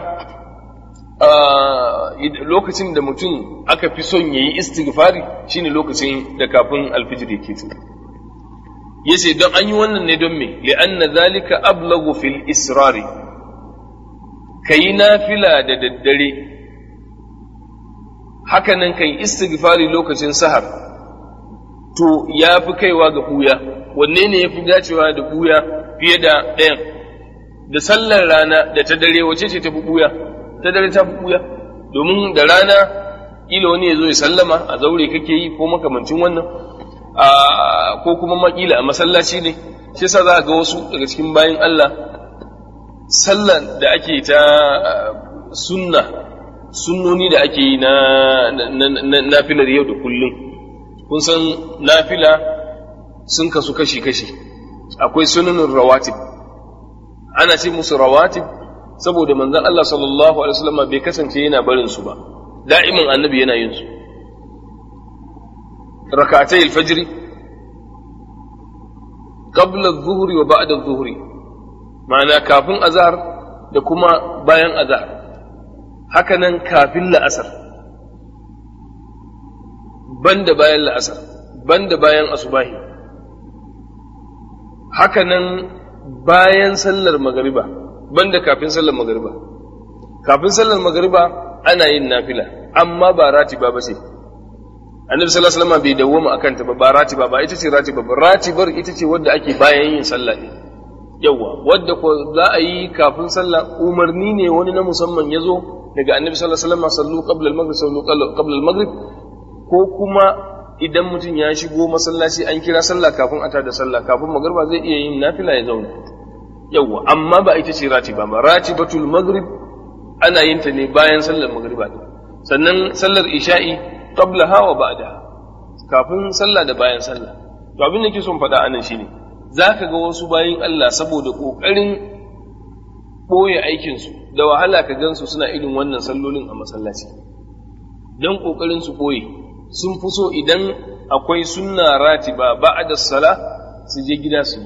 lokacin da mutum aka fi son ya yi istighfari shine lokacin da kafin alfijir ya keto yace don an yi wannan ne don me li'anna zalika ablagu fil israri kayi nafila da daddare hakanan kai istighfari lokacin sahar to ya fi kaiwa ga buya wanne ne ya fi dacewa da buya fiye da ɗayan da sallar rana da ta dare wace ce ta fi buya ta dare ta fi buya domin da rana ila wani ya zo ya sallama a zaure kake yi ko makamancin wannan ko kuma makila a masallaci ne shi yasa za a ga wasu daga cikin bayan Allah sallar da ake ta sunna sunnoni da ake yi na nafilar yau da kullum kun san nafila sun kasu kashi-kashi akwai sunanin rawatib ana ce musu rawatib saboda manzon Allah sallallahu alaihi wasallam bai kasance yana barin su ba da'iman annabi yana yin su ركعتي الفجر قبل الظهر وبعد الظهر معنى كافن أزهر da kuma bayan azhar hakanan kafin la'asar banda bayan la'asar banda bayan asubahi hakanan bayan sallar magariba banda kafin sallar magariba kafin sallar magariba ana yin nafila amma ba ratiba ba ce annabi sallallahu alaihi wasallam bai dawwama akan ta ba ba ratiba ba ita ce ratiba ba ratibar ita ce wadda ake bayan yin sallah ne yawa wadda ko za a yi kafin sallah umarni ne wani na musamman ya zo daga annabi sallallahu alaihi wasallam sallu qabla al-maghrib sallu qabla al-maghrib ko kuma idan mutum ya shigo masallaci an kira sallah kafin a tada sallah kafin magriba zai iya yin nafila ya zauna yawa amma ba ita ce ratiba ba ratibatul maghrib ana yin ta ne bayan sallar magriba sannan sallar isha'i qablaha wa ba'daha kafin sallah da bayan sallah to abin da ke son faɗa anan shine zaka ga wasu bayin Allah saboda kokarin boye aikin su da wahala ka gansu suna irin wannan sallolin a masallaci dan kokarin su boye sun fi so idan akwai sunna ratiba ba'da sala su je gida su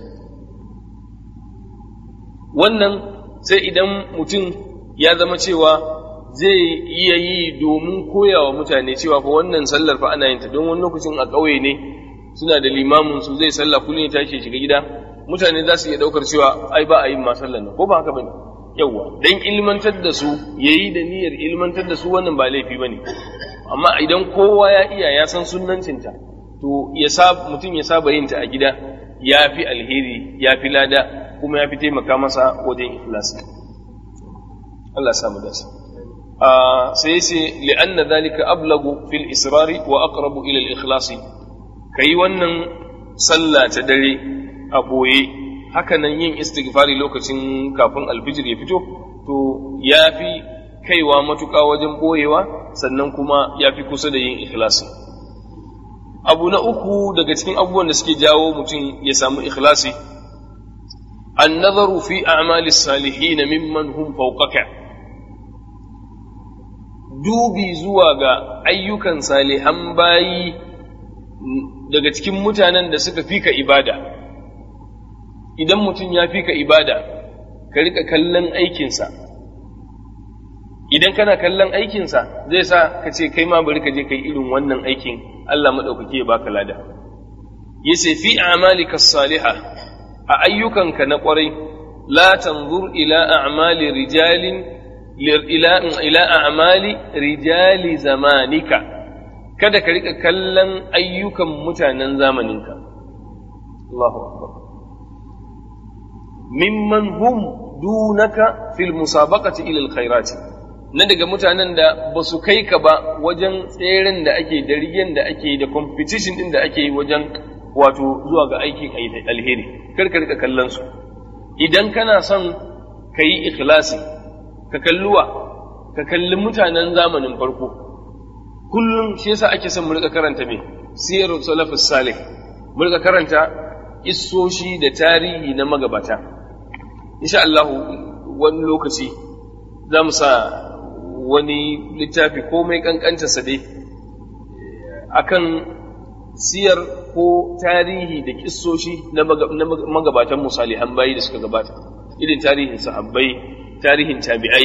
wannan sai idan mutum ya zama cewa zai iya yi domin koya wa mutane cewa fa wannan sallar fa ana yin ta don wani lokacin a ƙauye ne suna da limamin su zai sallah kullum ya tashi shiga gida mutane za su iya ɗaukar cewa ai ba a yin ma sallar nan ko ba haka bane yawwa dan ilmantar da su yayi da niyyar ilmantar da su wannan ba laifi bane amma idan kowa ya iya ya san sunnancinta to ya sa mutum ya saba yin ta a gida ya fi alheri ya fi lada kuma ya fi taimaka masa wajen ikhlasi Allah samu dace sai yace li'anna dhalika ablagu fil israri wa aqrabu ila al ikhlasi kai wannan sallah ta dare a boye hakanan yin istighfari lokacin kafin alfijir ya fito to yafi kaiwa matuƙa wajen boyewa sannan kuma yafi kusa da yin ikhlasi abu na uku daga cikin abubuwan da suke jawo mutum ya samu ikhlasi النظر في أعمال الصالحين ممن هم فوقك dubi zuwa ga ayyukan salihan bayi daga cikin mutanen da suka fika ibada idan mutum ya fika ibada ka rika kallon aikinsa idan kana kallon aikinsa zai sa ka ce kai ma bari ka je kai irin wannan aikin Allah maɗaukaki ya baka lada yace fi a'malika salihah a ayyukanka na kwarai la tanzur ila a'mali rijalin ila ila a'mali rijali zamanika kada ka rika kallon ayyukan mutanen zamaninka Allahu akbar mimman hum dunaka fil musabaqati ila alkhairati na daga mutanen da ba su kai ka ba wajen tseren da ake da rigen da ake da competition din da ake wajen wato zuwa ga aikin alheri kar ka rika kallon su idan kana son ka yi ikhlasi ka kalluwa ka kalli mutanen zamanin farko kullum shi yasa ake son mu rika karanta me siyarul salafus salih mu rika karanta issoshi da tarihi na magabata insha Allah wani lokaci za mu sa wani littafi komai kankantarsa dai akan siyar ko tarihi da kissoshi na magabatan musalihan bayi da suka gabata irin tarihin sahabbai tarihin tabi'ai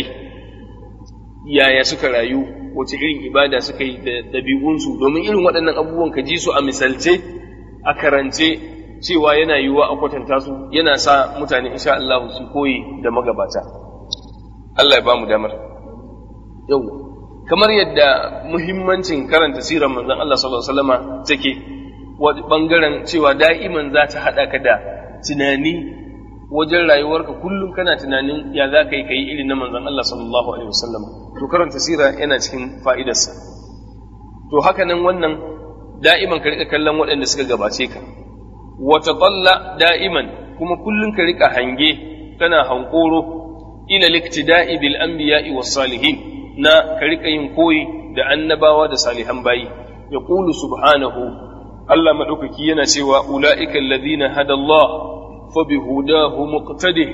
yaya suka rayu wace irin ibada suka yi da ɗabi'unsu domin irin waɗannan abubuwan ka ji su a misalce a karance cewa yana yiwuwa a kwatanta su yana sa mutane insha Allah su koyi da magabata Allah ya ba mu damar yau kamar yadda muhimmancin karanta sirar manzon Allah sallallahu alaihi wasallama take bangaren cewa da'iman za ta haɗa ka da tunani wajen rayuwarka kullum kana tunanin ya za ka yi ka yi irin na manzon Allah sallallahu alaihi wasallam to karanta sira yana cikin fa'idarsa to haka nan wannan da'iman ka rika kallon waɗanda suka gabace ka wata talla da'iman kuma kullum ka rika hange kana hankoro ila liktida'i bil anbiya'i was salihin na ka rika yin koyi da annabawa da salihan bayi ya qulu subhanahu Allah madaukaki yana cewa ula'ika alladhina hada Allah fa bihudahu muqtadi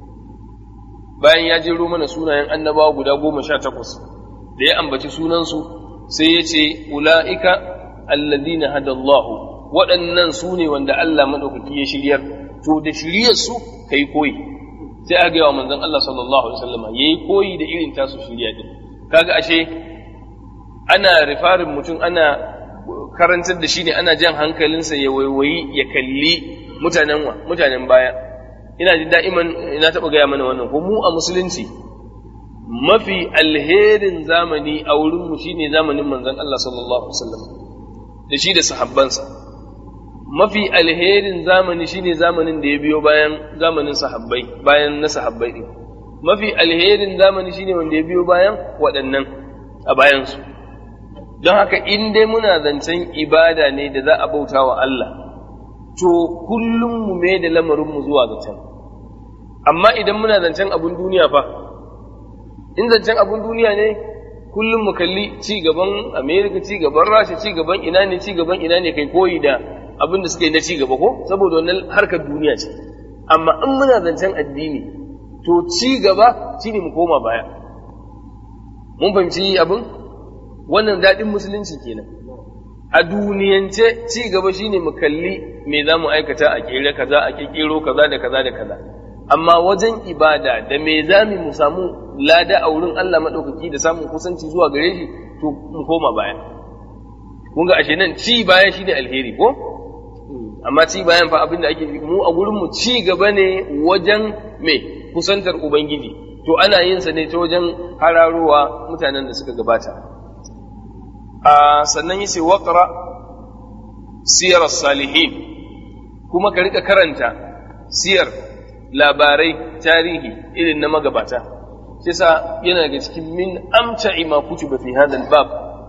bayan ya jero mana sunayen annabawa guda goma sha takwas da ya ambaci sunansu sai ya ce ula'ika alladhina hada Allah waɗannan su ne wanda Allah madaukaki ya shiryar to da shiryar su kai koyi sai aka gaya wa manzon Allah sallallahu alaihi wasallam yayi koyi da irin tasu shirya din kaga ashe ana rifarin mutum ana karantar da shi ne ana jan hankalinsa ya waiwayi ya kalli mutanen wa mutanen baya ina jin da'iman ina taɓa gaya mana wannan ko mu a musulunci mafi alherin zamani a wurinmu shine zamanin manzon Allah sallallahu alaihi wasallam da shi da sahabbansa mafi alherin zamani shine zamanin da ya biyo bayan zamanin sahabbai bayan na sahabbai din mafi alherin zamani shine wanda ya biyo bayan waɗannan a bayansu don haka in dai muna zancen ibada ne da za a bauta wa Allah to kullum mu mai da lamarinmu zuwa ga can amma idan muna zancen abun duniya fa in zancen abun duniya ne kullum mu kalli ci gaban Amerika ci gaban Rasha ci gaban ina ne ci gaban ina ne kai koyi da abin da suka yi na ci gaba ko saboda wannan harkar duniya ce amma in muna zancen addini to ci gaba shine mu koma baya mun fahimci abin wannan daɗin musulunci kenan a duniyance ci gaba shine mu kalli me za mu aikata a kere kaza a kekero kaza da kaza da kaza amma wajen ibada da me za mu samu lada a wurin Allah maɗaukaki da samun kusanci zuwa gare shi to mu koma baya kun ga ashe nan ci baya shine alheri ko amma ci bayan fa abin da ake mu a gurin mu ci gaba ne wajen me kusantar ubangiji to ana yin sa ne ta wajen hararowa mutanen da suka gabata a sannan yace waqra siyar salihin kuma ka rika karanta siyar labarai tarihi irin na magabata shi sa yana daga cikin min amta'i ma kutuba fi hadha bab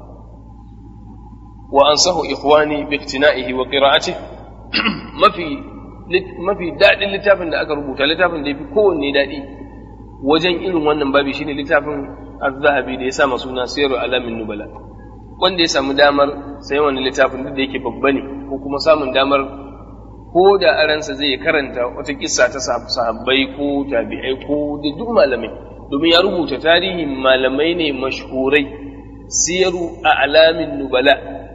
wa ansahu ikhwani bi iktina'ihi wa qira'atihi mafi mafi daɗin littafin da aka rubuta littafin da ya fi kowanne daɗi wajen irin wannan babi shine littafin az-zahabi da ya sa suna siyar alamin nubala wanda ya samu damar sayan wani littafin duk da yake babba ne ko kuma samun damar ko da aransa zai karanta wata kissa ta sahabbai ko tabi'ai ko da duk malamai domin ya rubuta tarihin malamai ne mashhurai siyaru a alamin nubala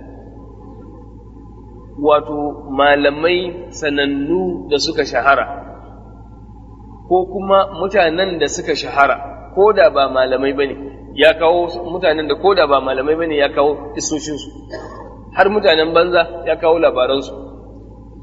wato malamai sanannu da suka shahara ko kuma mutanen da suka shahara ko da ba malamai ba ne ya kawo mutanen da ko da ba malamai ba ne ya kawo isoshinsu har mutanen banza ya kawo labaransu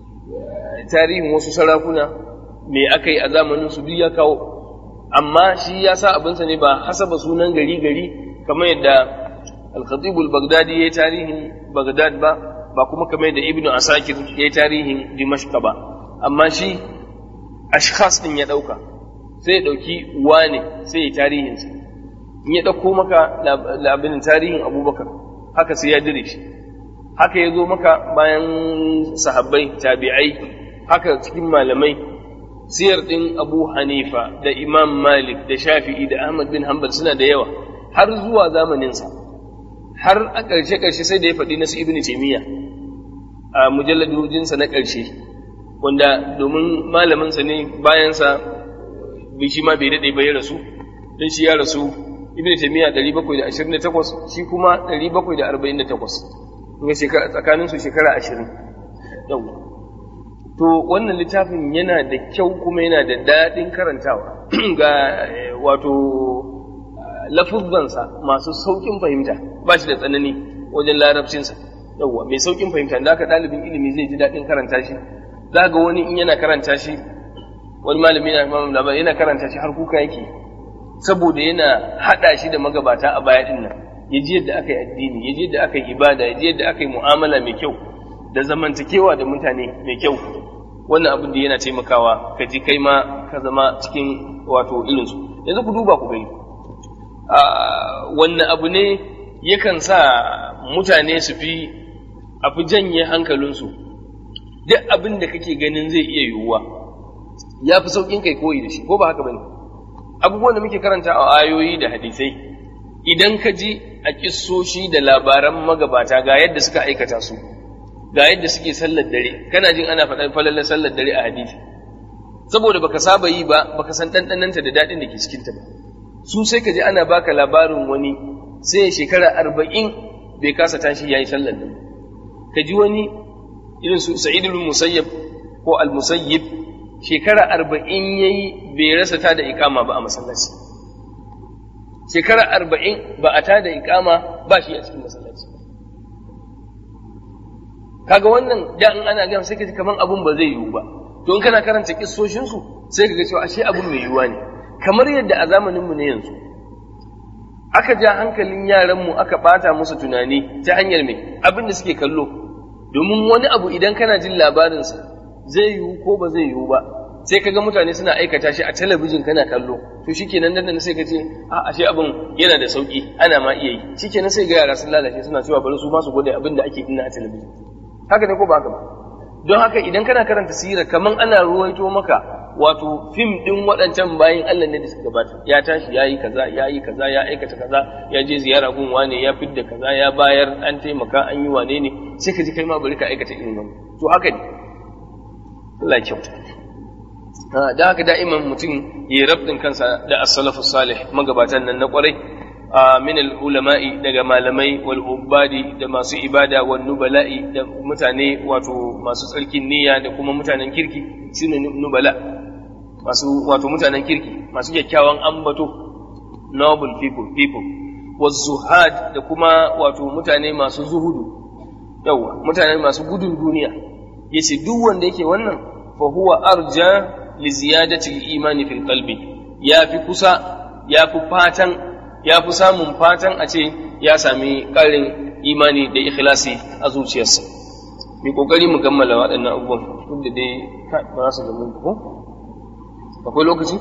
tarihin wasu sarakuna me aka yi a zamanin su duk ya kawo amma shi ya sa abinsa ne ba hasaba sunan gari gari kamar yadda al-khatib al-baghdadi ya yi tarihin baghdad ba ba kuma kamar yadda ibnu asakir ya yi tarihin dimashq ba amma shi ashkhas din ya dauka sai ya dauki wane sai ya tarihinsa in ya dauko maka labarin tarihin abubakar haka sai ya dire shi haka ya zo maka bayan sahabbai tabi'ai haka cikin malamai siyar ɗin abu hanifa da imam malik da shafi'i da ahmad bin hanbal suna da yawa har zuwa zamaninsa har a ƙarshe ƙarshe sai da ya faɗi nasu ibn taimiyya a mujalladojinsa na ƙarshe wanda domin malaminsa ne bayansa bai shi ma bai daɗe ba ya rasu don shi ya rasu ibn taimiyya 728 shi kuma 748 tsakanin su shekara 20 yau to wannan littafin yana da kyau kuma yana da daɗin karantawa ga wato lafuzzansa masu sauƙin fahimta ba shi da tsanani wajen larabcinsa yauwa mai sauƙin fahimta da aka ɗalibin ilimi zai ji daɗin karanta shi za ga wani in yana karanta shi wani malami yana labari yana karanta shi har kuka yake saboda yana haɗa shi da magabata a baya ɗin nan ya ji yadda aka yi addini ya ji yadda aka yi ibada ya ji yadda aka yi mu'amala mai kyau da zamantakewa da mutane mai kyau wannan abin da yana taimakawa ka ji kai ma ka zama cikin wato irinsu yanzu ku duba ku gani wannan abu ne yakan sa mutane su fi a fi janye hankalinsu duk abin da kake ganin zai iya yiwuwa ya fi sauƙin kai koyi da shi ko ba haka bane abubuwan da muke karanta a ayoyi da hadisai idan ka ji a kissoshi da labaran magabata ga yadda suka aikata su ga yadda suke sallar dare kana jin ana faɗar falalar sallar dare a hadisi saboda baka saba yi ba baka san ɗanɗananta da daɗin da ke cikinta ba su sai ka ji ana baka labarin wani sai shekara arba'in bai kasa tashi ya yi sallar dare ka ji wani irin su sa'idul musayyab ko al-musayyib shekara arba'in ya yi bai rasa ta da ikama ba a masallaci shekara arba'in ba a ta da ikama ba shi a cikin masallaci kaga wannan da in ana gama sai ka ji kaman abun ba zai yiwu ba to in kana karanta kissoshin su sai ka ga cewa ashe abun mai yiwuwa ne kamar yadda a zamanin mu ne yanzu aka ja hankalin yaran mu aka bata musu tunani ta hanyar me abin da suke kallo domin wani abu idan kana jin labarin sa zai yiwu ko ba zai yiwu ba sai kaga mutane suna aikata shi a talabijin kana kallo to shikenan nan sai ka ce a ashe abin yana da sauki ana ma iya yi shikenan sai ga yara sun lalace suna cewa bari su ma su gode abin da ake ina a talabijin haka ne ko ba haka ba don haka idan kana karanta sirar kaman ana ruwaito maka wato fim din waɗancan bayan Allah ne da suka gabata ya tashi ya yi kaza ya yi kaza ya aikata kaza ya je ziyara gun wane ya fidda kaza ya bayar an taimaka an yi wane ne sai ka ji kai ma bari ka aikata irin wannan to haka ne Allah ya kyauta da haka da'iman mutum ya rabdin kansa da as-salafu salih magabatan nan na kwarai min al-ulama'i daga malamai wal ubadi da masu ibada wal nubala'i da mutane wato masu tsarkin niyya da kuma mutanen kirki shine nubala masu wato mutanen kirki masu kyakkyawan ambato noble people people was zuhad da kuma wato mutane masu zuhudu yawa mutane masu gudun duniya yace duk wanda yake wannan fa huwa arja li ziyadati al-imani fil qalbi ya fi kusa ya fi fatan ya fi samun fatan a ce ya sami ƙarin imani da ikhlasi a zuciyarsa mai ƙoƙari mu kammala waɗannan abubuwan duk da dai ba za su gamu ko akwai lokaci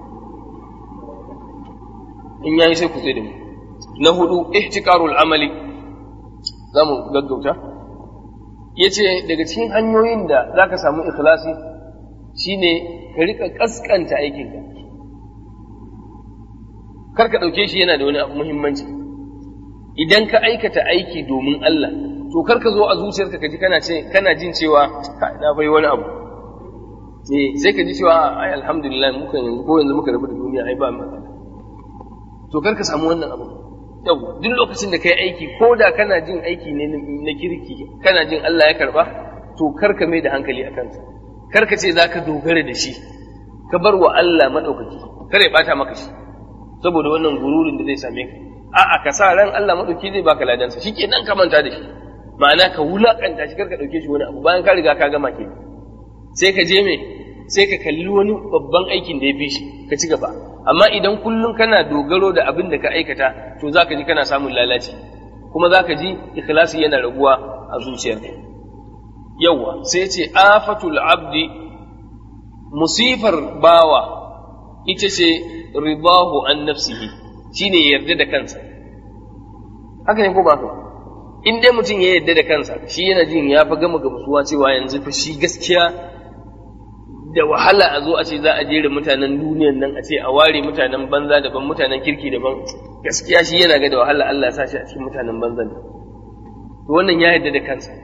in yayi sai ku tsaye da mu na hudu ihtiqarul amali za mu gaggauta yace daga cikin hanyoyin da zaka samu ikhlasi shine ka rika kaskanta aikinka kar ka ɗauke shi yana da wani abu muhimmanci idan ka aikata aiki domin Allah to kar ka zo a zuciyarka ka ji kana ce kana jin cewa na bai wani abu eh sai ka ji cewa ai alhamdulillah muka yanzu ko yanzu muka rabu da duniya ai ba matsala to kar ka samu wannan abu yau duk lokacin da kai aiki ko da kana jin aiki ne na kirki kana jin Allah ya karba to kar ka mai da hankali akan sa kar ka ce zaka dogara da shi ka bar wa Allah madaukaki kar ya bata maka shi saboda wannan gururin da zai same ka a'a ka sa ran Allah madauki zai baka ladansa shikenan ka manta da shi ma'ana ka wulakanta shi karka dauke shi wani abu bayan ka riga ka gama ke sai ka je me sai ka kalli wani babban aikin da ya fi shi ka ci gaba amma idan kullum kana dogaro da abin da ka aikata to za ka ji kana samun lalaci kuma za ka ji ikhlasi yana raguwa a zuciyarka yawa sai ce afatul abdi musifar bawa ita ce ridahu an nafsihi shine yarda da kansa haka ne ko ba haka in dai mutum ya yarda da kansa shi yana jin ya fa gama gamsuwa cewa yanzu fa shi gaskiya da wahala a zo a ce za a jera mutanen duniyan nan a ce a ware mutanen banza daban mutanen kirki daban gaskiya shi yana ga da wahala Allah ya sa shi a cikin mutanen banza ne to wannan ya yarda da kansa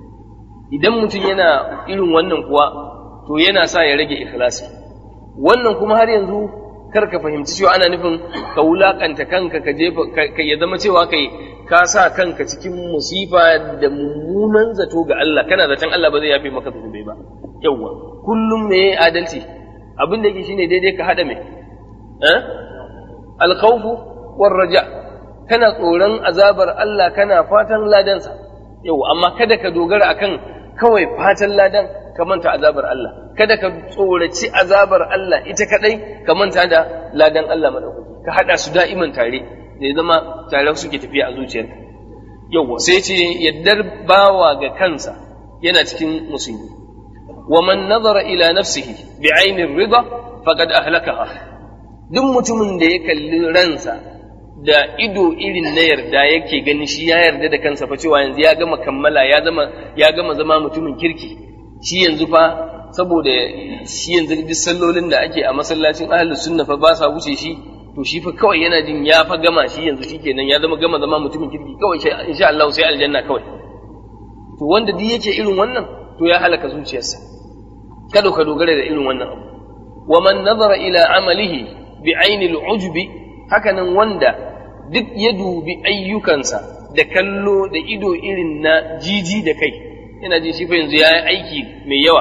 idan mutum yana irin wannan kuwa to yana sa ya rage ikhlasi wannan kuma har yanzu kar ka fahimci cewa ana nufin ka wulakanta kanka ka jefa ka ya zama cewa kai ka sa kanka cikin musifa da mummunan zato ga Allah kana zaton Allah ba zai yafe maka zunubai ba yawwa kullum me adalci abin da yake shine daidai ka hada me eh alkhawfu war raja kana tsoron azabar Allah kana fatan ladansa yau amma kada ka dogara akan kawai fatan ladan ka manta azabar Allah kada ka tsoraci azabar Allah ita kadai ka manta da ladan Allah madaukaki ka hada su da'iman tare da ya zama tare suke tafiya a zuciyarka yau sai ce yaddar bawa ga kansa yana cikin musulmi wa man nazara ila nafsihi bi ainir rida faqad ahlakaha duk mutumin da ya kalli ransa da ido irin na yarda yake gani shi ya yarda da kansa fa cewa yanzu ya gama kammala ya zama ya gama zama mutumin kirki shi yanzu fa saboda shi yanzu duk sallolin da ake a masallacin ahlus sunna fa ba sa wuce shi to shi fa kawai yana jin ya fa gama shi yanzu shikenan ya zama gama zama mutumin kirki kawai insha Allah sai aljanna kawai to wanda duk yake irin wannan to ya halaka zuciyarsa kada ka dogara da irin wannan abu wa man nazara ila amalihi bi ainil ujbi hakanan wanda duk ya dubi ayyukansa da kallo da ido irin na jiji da kai yana jin shi fa yanzu ya yi aiki mai yawa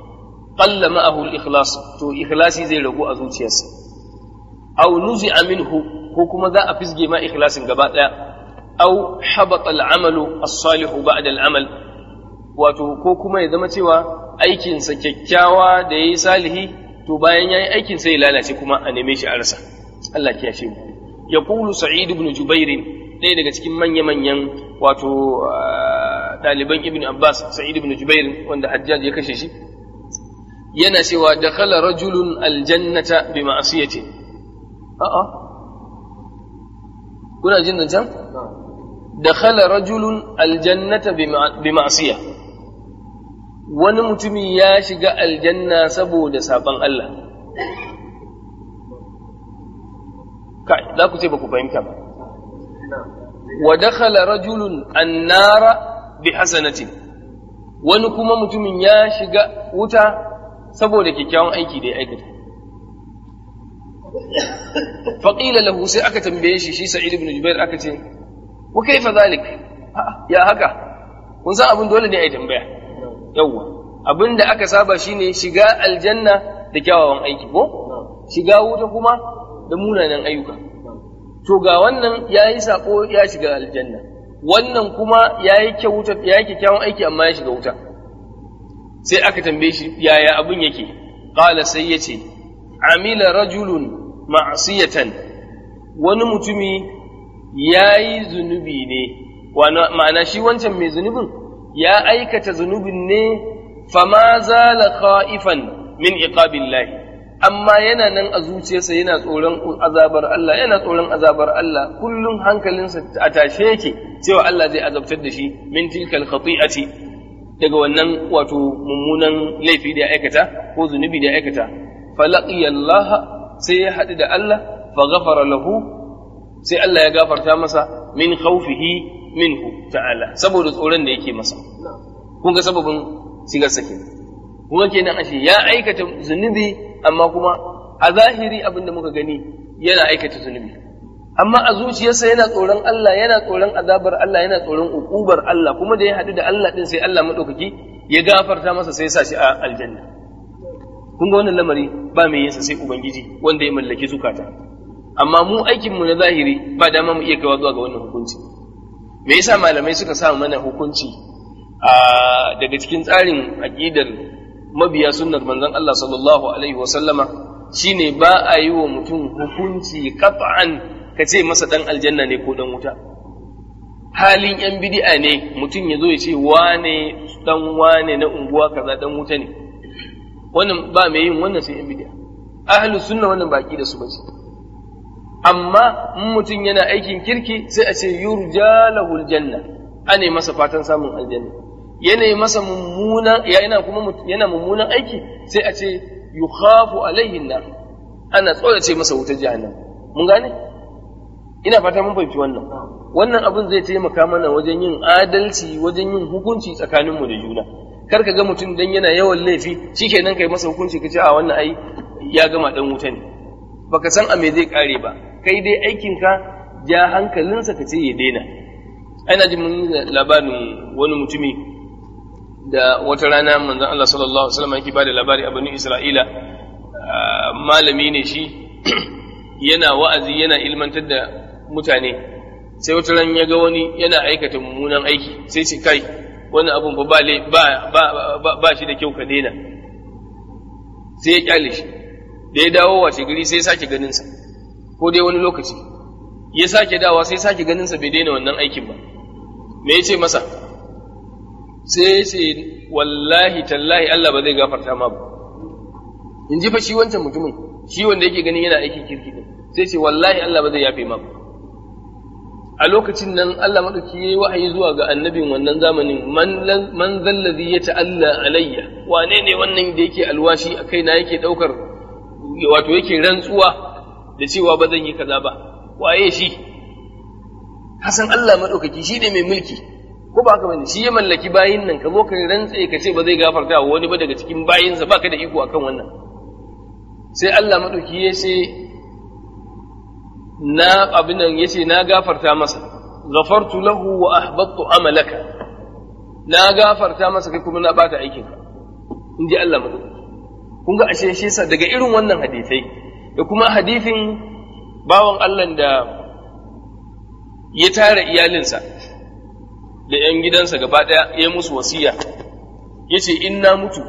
qalla ma'ahu al-ikhlas to ikhlasi zai ragu a zuciyarsa aw nuzi'a minhu ko kuma za a fisge ma ikhlasin gaba daya aw habata al-amalu as-salih ba'da al-amal wato ko kuma ya zama cewa aikinsa kyakkyawa da yayi salihi to bayan yayi aikin sai ya lalace kuma a neme shi a rasa Allah ya shi mu yaqulu sa'id ibn jubair ɗaya daga cikin manya-manyan wato ɗaliban ibn abbas sa'id ibn jubair wanda hajjaj ya kashe shi yana cewa dakhala rajulun aljannata bi ma'siyati a'a kuna jin nan can dakhala rajulun aljannata bi ma'siya wani mutumi ya shiga aljanna saboda saban Allah kai za ku ce ba ku fahimta ba wa dakhala rajulun annara bi hasanatin wani kuma mutumin ya shiga wuta saboda kyakkyawan aiki da ya aikata faqila lahu sai aka tambaye shi shi sa'id ibn jubair aka ce wa kaifa zalik ya haka kun san abin dole ne a yi tambaya yawwa abin da aka saba shine shiga aljanna da kyawawan aiki ko shiga wuta kuma da munanan ayyuka to ga wannan ya yi sako ya shiga aljanna wannan kuma ya yi kyakkyawan aiki amma ya shiga wuta sai aka tambaye shi yaya abin yake qala sai ya ce amila rajulun ma'siyatan wani mutumi ya yi zunubi ne ma'ana shi wancan mai zunubin ya aikata zunubin ne fama zala kha'ifan min iqabillahi amma yana nan a zuciyarsa yana tsoron azabar Allah yana tsoron azabar Allah kullum hankalinsa a tashe yake cewa Allah zai azabtar da shi min tilkal khati'ati daga wannan wato mummunan laifi da ya aikata ko zunubi da ya aikata falaqiya Allah sai ya haɗu da Allah fa ghafara lahu sai Allah ya gafarta masa min khawfihi minhu ta'ala saboda tsoron da yake masa kun ga sababin shigar sake kun ga kenan ashe ya aikata zunubi amma kuma a zahiri abin da muka gani yana aikata zunubi amma a zuciyarsa yana tsoron Allah yana tsoron azabar Allah yana tsoron ukubar Allah kuma da ya haɗu da Allah din sai Allah madaukaki ya gafarta masa sai ya sa shi a aljanna kun ga wannan lamari ba mai yinsa sai ubangiji wanda ya mallaki zukata amma mu aikin mu na zahiri ba dama mu iya kaiwa zuwa ga wannan hukunci me yasa malamai suka sa mana hukunci a daga cikin tsarin aqidar mabiya sunnar manzon Allah sallallahu alaihi wasallama shine ba a yi wa mutum hukunci qat'an ka ce masa dan aljanna ne ko dan wuta halin yan bid'a ne mutum ya zo ya ce wane dan wane na unguwa kaza dan wuta ne wannan ba mai yin wannan sai yan bid'a ahlus sunna wannan baki da su bace amma in mutum yana aikin kirki sai a ce yurja lahul janna ane masa fatan samun aljanna yana masa mummuna yana kuma yana mummunan aiki sai a ce yukhafu alaihi nar ana tsorace masa wutar jahannam mun gane ina fata mun fahimci wannan wannan abin zai taimaka mana wajen yin adalci wajen yin hukunci tsakaninmu da juna kar ka ga mutum dan yana yawan laifi shikenan kai masa hukunci ka ce a wannan ai ya gama dan wuta ne baka san a me zai kare ba kai dai aikinka ja hankalinsa ka ce ya daina ana jin mun labarin wani mutumi da wata rana manzon Allah sallallahu alaihi wasallam yake bada labari a bani Isra'ila malami ne shi yana wa'azi yana ilmantar da mutane sai wata ran ya ga wani yana aikata mummunan aiki sai ce kai wani abun ba ba ba ba shi da kyau ka daina sai ya kyale shi da ya dawo wace gari sai ya sake ganin sa ko dai wani lokaci ya sake dawa sai sake ganin sa bai daina wannan aikin ba me ya ce masa sai ce wallahi tallahi Allah ba zai gafarta ma ba in ji fa shi wancan mutumin shi wanda yake ganin yana aikin kirki din sai ce wallahi Allah ba zai yafe ma ba a lokacin nan Allah madauki yayi wahayi zuwa ga annabin wannan zamanin man man zallazi ya ta'alla alayya wane ne wannan da yake alwashi a kaina yake daukar wato yake rantsuwa da cewa ba zan yi kaza ba waye shi Hassan Allah madaukaki shi ne mai mulki ko ba haka bane shi ya mallaki bayin nan ka zo ka rantse ka ce ba zai gafarta wa wani ba daga cikin bayinsa baka da iko akan wannan sai Allah madauki ya ce na abin nan yace na gafarta masa ghafartu lahu wa ahbattu amalaka na gafarta masa kai kuma na bata aikin ka in ji Allah madauki kun ga ashe shi sa daga irin wannan hadisai da kuma hadisin bawan Allah da ya tara iyalinsa da ‘yan gidansa gaba ɗaya ya musu wasiya, ya ce, In na mutu,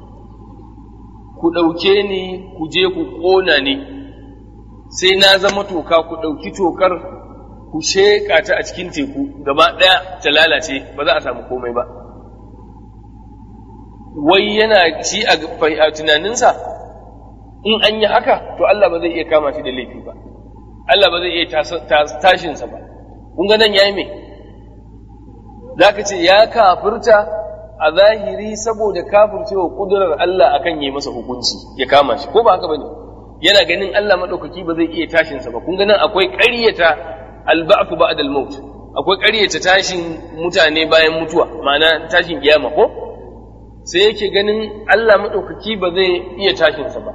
ku ɗauke ni ku je ku ƙona ni, sai na zama toka ku ɗauki tokar ku sheƙa ta a cikin teku gaba ɗaya ta lalace ba za a samu komai ba. Wai yana shi a tunaninsa, in an yi haka, to Allah ba zai iya kama shi da laifi ba, Allah ba zai iya tashinsa ba. Kun ga nan ya yi mai? za ka ce ya kafirta a zahiri saboda kafircewa kudurar Allah akan yi masa hukunci ya kama shi ko ba haka bane yana ganin Allah madaukaki ba zai iya tashin sa ba kun ganin akwai ƙaryata alba'fu ba'da al-maut akwai ƙaryata tashin mutane bayan mutuwa ma'ana tashin kiyama ko sai yake ganin Allah madaukaki ba zai iya tashin sa ba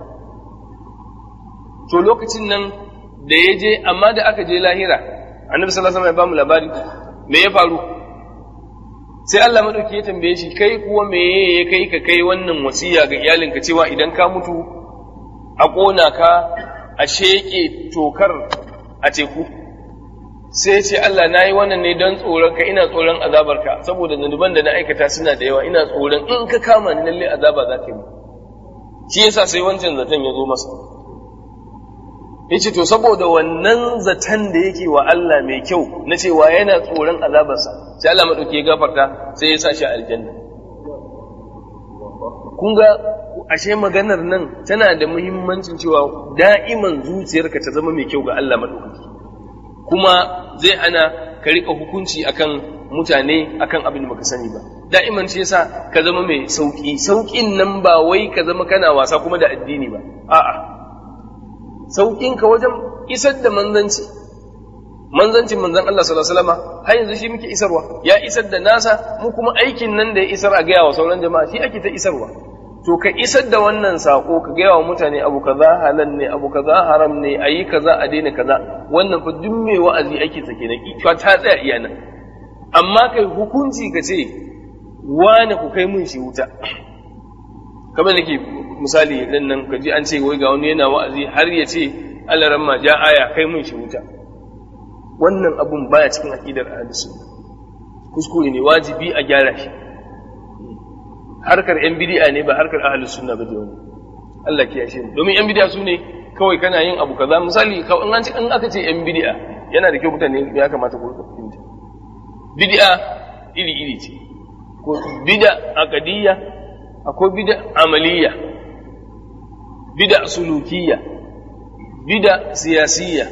to lokacin nan da ya je amma da aka je lahira annabi sallallahu alaihi wasallam ya ba mu labari me ya faru sai Allah madauki ya tambaye shi kai kuwa meye ya kai ka kai wannan wasiya ga iyalinka cewa idan ka mutu a ƙona ka a sheƙe tokar a teku sai ce Allah na yi wannan ne don tsoron ka ina tsoron azabarka saboda zanuban da na aikata suna da yawa ina tsoron in ka kama ni lalle azaba za ka yi shi yasa sai wancan zaton ya zo masa yace to saboda wannan zaton da yake wa Allah mai kyau na cewa yana tsoron azabarsa sai Allah madauki ya gafarta sai ya sa shi a aljanna kun ga ashe maganar nan tana da muhimmancin cewa da'iman zuciyarka ta zama mai kyau ga Allah madaukaki kuma zai ana ka rika hukunci akan mutane akan abin da baka sani ba da'iman shi yasa ka zama mai sauki saukin nan ba wai ka zama kana wasa kuma da addini ba a'a sauƙinka wajen isar da manzanci manzancin manzan Allah sallallahu alaihi wasallam har yanzu shi muke isarwa ya isar da nasa mu kuma aikin nan da ya isar a gaya wa sauran jama'a shi ake ta isarwa to ka isar da wannan sako ka gaya wa mutane abu kaza halal ne abu kaza haram ne ayi kaza a daina kaza wannan fa duk mai wa'azi ake ta kenan ita ta tsaya iya nan amma kai hukunci ka ce wani ku kai mun shi wuta kamar nake misali dan nan kaji an ce wai ga wani yana wa'azi har ya ce Allah ramma ja aya kai mun shi wuta wannan abun baya cikin aqidar ahlus kuskure ne wajibi a gyara shi harkar yan bid'a ne ba harkar ahlus sunna ba wani Allah ke yashe mu domin yan bid'a su ne kawai kana yin abu kaza misali in an in aka ce yan bid'a yana da kyau mutane ya kamata ku fahimta bid'a iri iri ce ko bid'a aqdiyya akwai bid'a amaliyya bid'a sulukiyya bid'a siyasiyya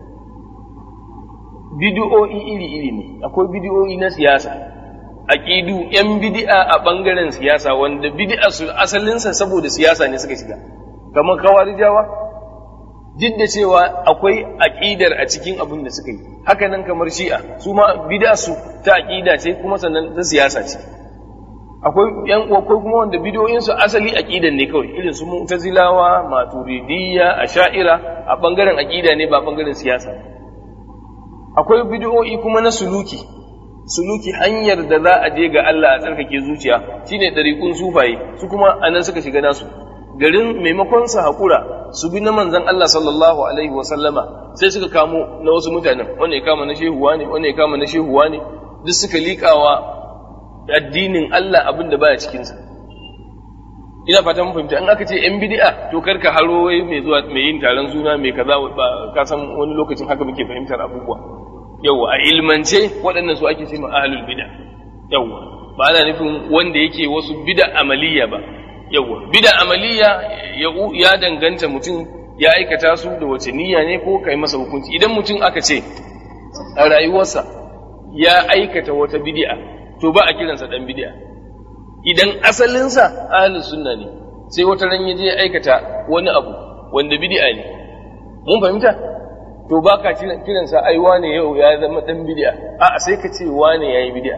bid'o'i iri iri ne akwai bid'o'i na siyasa aqidu yan bid'a a bangaren siyasa wanda bid'a su asalinsa saboda siyasa ne suka shiga kamar kawarijawa duk da cewa akwai aqidar a cikin abin da suka yi haka nan kamar shi'a su ma bid'a su ta aqida ce kuma sannan ta siyasa ce akwai yan akwai kuma wanda bid'o'in su asali aqidan ne kawai irin su mu'tazilawa maturidiyya asha'ira a bangaren aqida ne ba bangaren siyasa akwai bid'o'i kuma na suluki suluki hanyar da za a je ga Allah a tsarkake zuciya shine dariƙun sufaye su kuma anan suka shiga nasu garin maimakon su haƙura su bi na manzon Allah sallallahu alaihi wa sallama sai suka kamo na wasu mutanen wanda ya kama na shehuwa ne wanda ya kama na shehuwa ne duk suka liƙawa addinin Allah abin da baya cikin sa ina fata mun fahimta in aka ce yan bid'a to kar ka haro wai mai zuwa mai yin taron suna mai kaza ba ka san wani lokacin haka muke fahimtar abubuwa yawa a ilmance waɗannan su ake ce ma ahlul bid'a yawa ba ana nufin wanda yake wasu bid'a amaliya ba yawa bid'a amaliya ya danganta mutum ya aikata su da wace niyya ne ko kai masa hukunci idan mutum aka ce a rayuwarsa ya aikata wata bid'a to ba a kiransa dan bid'a idan asalinsa ahlus sunna ne sai wata ran ya je aikata wani abu wanda bid'a ne mun fahimta to ba ka kiransa ai wane yau ya zama dan bid'a a sai ka ce wane yayi bid'a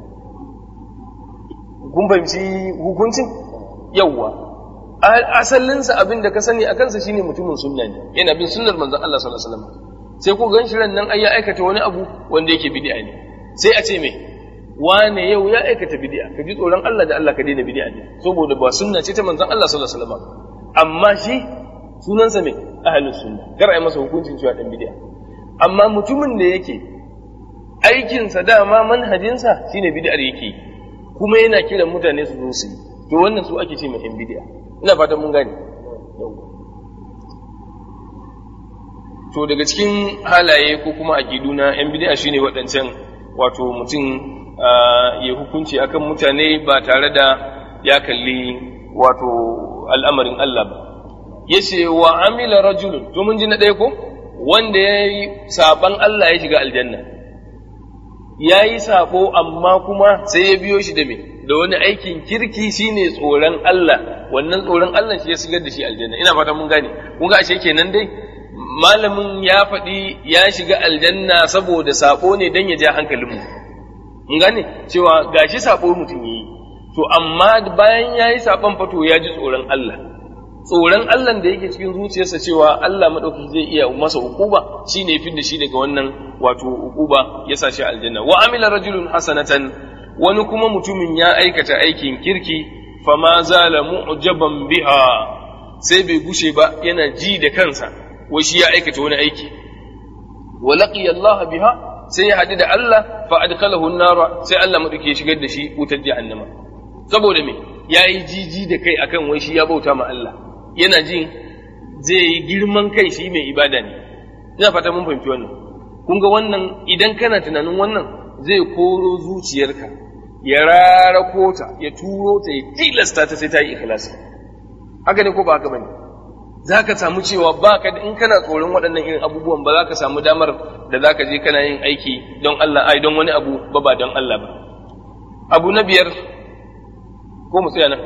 kun fahimci hukuncin yawwa asalinsa abin da ka sani a kansa shine mutumin sunna ne yana bin sunnar manzon Allah sallallahu alaihi wasallam sai ku gan shi nan ai ya aikata wani abu wanda yake bid'a ne sai a ce me wane yau ya aikata bid'a ka ji tsoron Allah da Allah ka daina bid'a ne saboda ba sunna ce ta manzon Allah sallallahu alaihi wasallam amma shi sunansa me ahlus sunna kar ai masa hukuncin cewa dan bid'a amma mutumin da yake aikinsa dama manhajinsa shine bid'ar yake kuma yana kiran mutane su zo su yi to wannan su ake ce mai yan bid'a ina fatan mun gane to daga cikin halaye ko kuma aqidu na yan bid'a shine waɗancan wato mutum ya hukunci akan mutane ba tare da ya kalli wato al'amarin Allah ba yace wa amila rajulun to mun ji na ɗaya ko wanda ya yi saban Allah ya shiga aljanna ya yi sabo amma kuma sai ya biyo shi da me da wani aikin kirki shine tsoron Allah wannan tsoron Allah shi ya shigar da shi aljanna ina fata mun gane kun ga ashe kenan dai malamin ya faɗi ya shiga aljanna saboda sabo ne dan ya ja hankalin mu mun gane cewa gashi sabo mutum yayi to amma bayan yayi saban fato ya ji tsoron Allah tsoron Allah da yake cikin zuciyarsa cewa Allah maɗauki zai iya masa ukuba shi ne fi da shi daga wannan wato ukuba ya sa shi aljanna wa amila rajulun hasanatan wani kuma mutumin ya aikata aikin kirki fama zala mu'jaban biha sai bai gushe ba yana ji da kansa wai shi ya aikata wani aiki wa laqiya Allah biha sai ya haɗu da Allah fa adkhalahu an-nar sai Allah maɗauki ya shigar da shi wutar jahannama saboda me yayi jiji da kai akan wai shi ya bauta ma Allah yana jin zai yi girman kai shi mai ibada ne ina fata mun fahimci wannan kun ga wannan idan kana tunanin wannan zai koro zuciyarka ya rarako ta ya turo ta ya tilasta ta sai ta yi ikhlasi haka ne ko ba haka bane za ka samu cewa ba ka in kana tsoron waɗannan irin abubuwan ba za ka samu damar da za ka je kana yin aiki don Allah ai don wani abu ba ba don Allah ba abu na biyar ko mu tsaya nan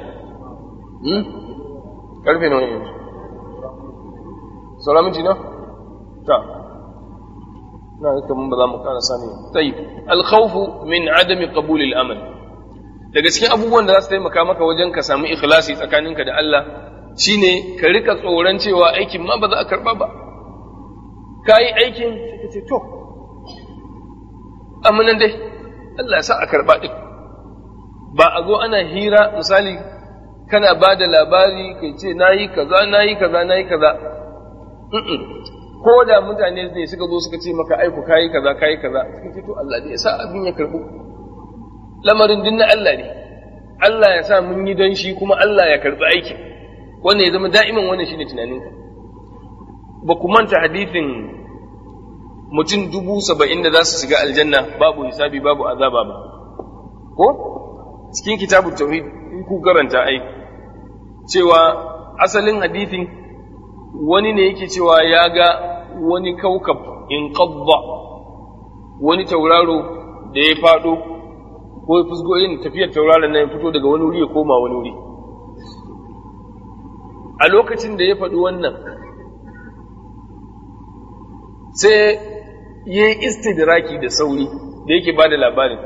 karfe nawa yanzu sauran minti na ta na ga kaman ba za mu ƙara sani tayyib al-khawfu min adami qabul al-amal daga cikin abubuwan da za su taimaka maka wajen ka samu ikhlasi tsakaninka da Allah shine ka rika tsoron cewa aikin ma ba za a karba ba ka yi aikin sai ka ce to amma nan dai Allah ya sa a karba din ba a zo ana hira misali kana ba da labari kai ce na yi kaza na yi kaza na yi kaza ko da mutane ne suka zo suka ce maka aiku kayi kaza kayi kaza suka ce to Allah ne ya sa abin ya karbu lamarin din na Allah ne Allah ya sa mun yi don shi kuma Allah ya karɓi aikin wannan ya zama da'iman wannan shine tunaninka ba ku manta hadithin mutum dubu saba'in da za su shiga aljanna babu hisabi babu azaba ba ko cikin kitabun tauhid in ku karanta ai cewa asalin hadithin wani ne yake cewa ya ga wani kaukab in qabba wani tauraro da ya fado ko ya fusgo irin tafiyar tauraron nan ya fito daga wani wuri ya koma wani wuri a lokacin da ya faɗi wannan sai ya yi istidraki da sauri da yake ba da labarin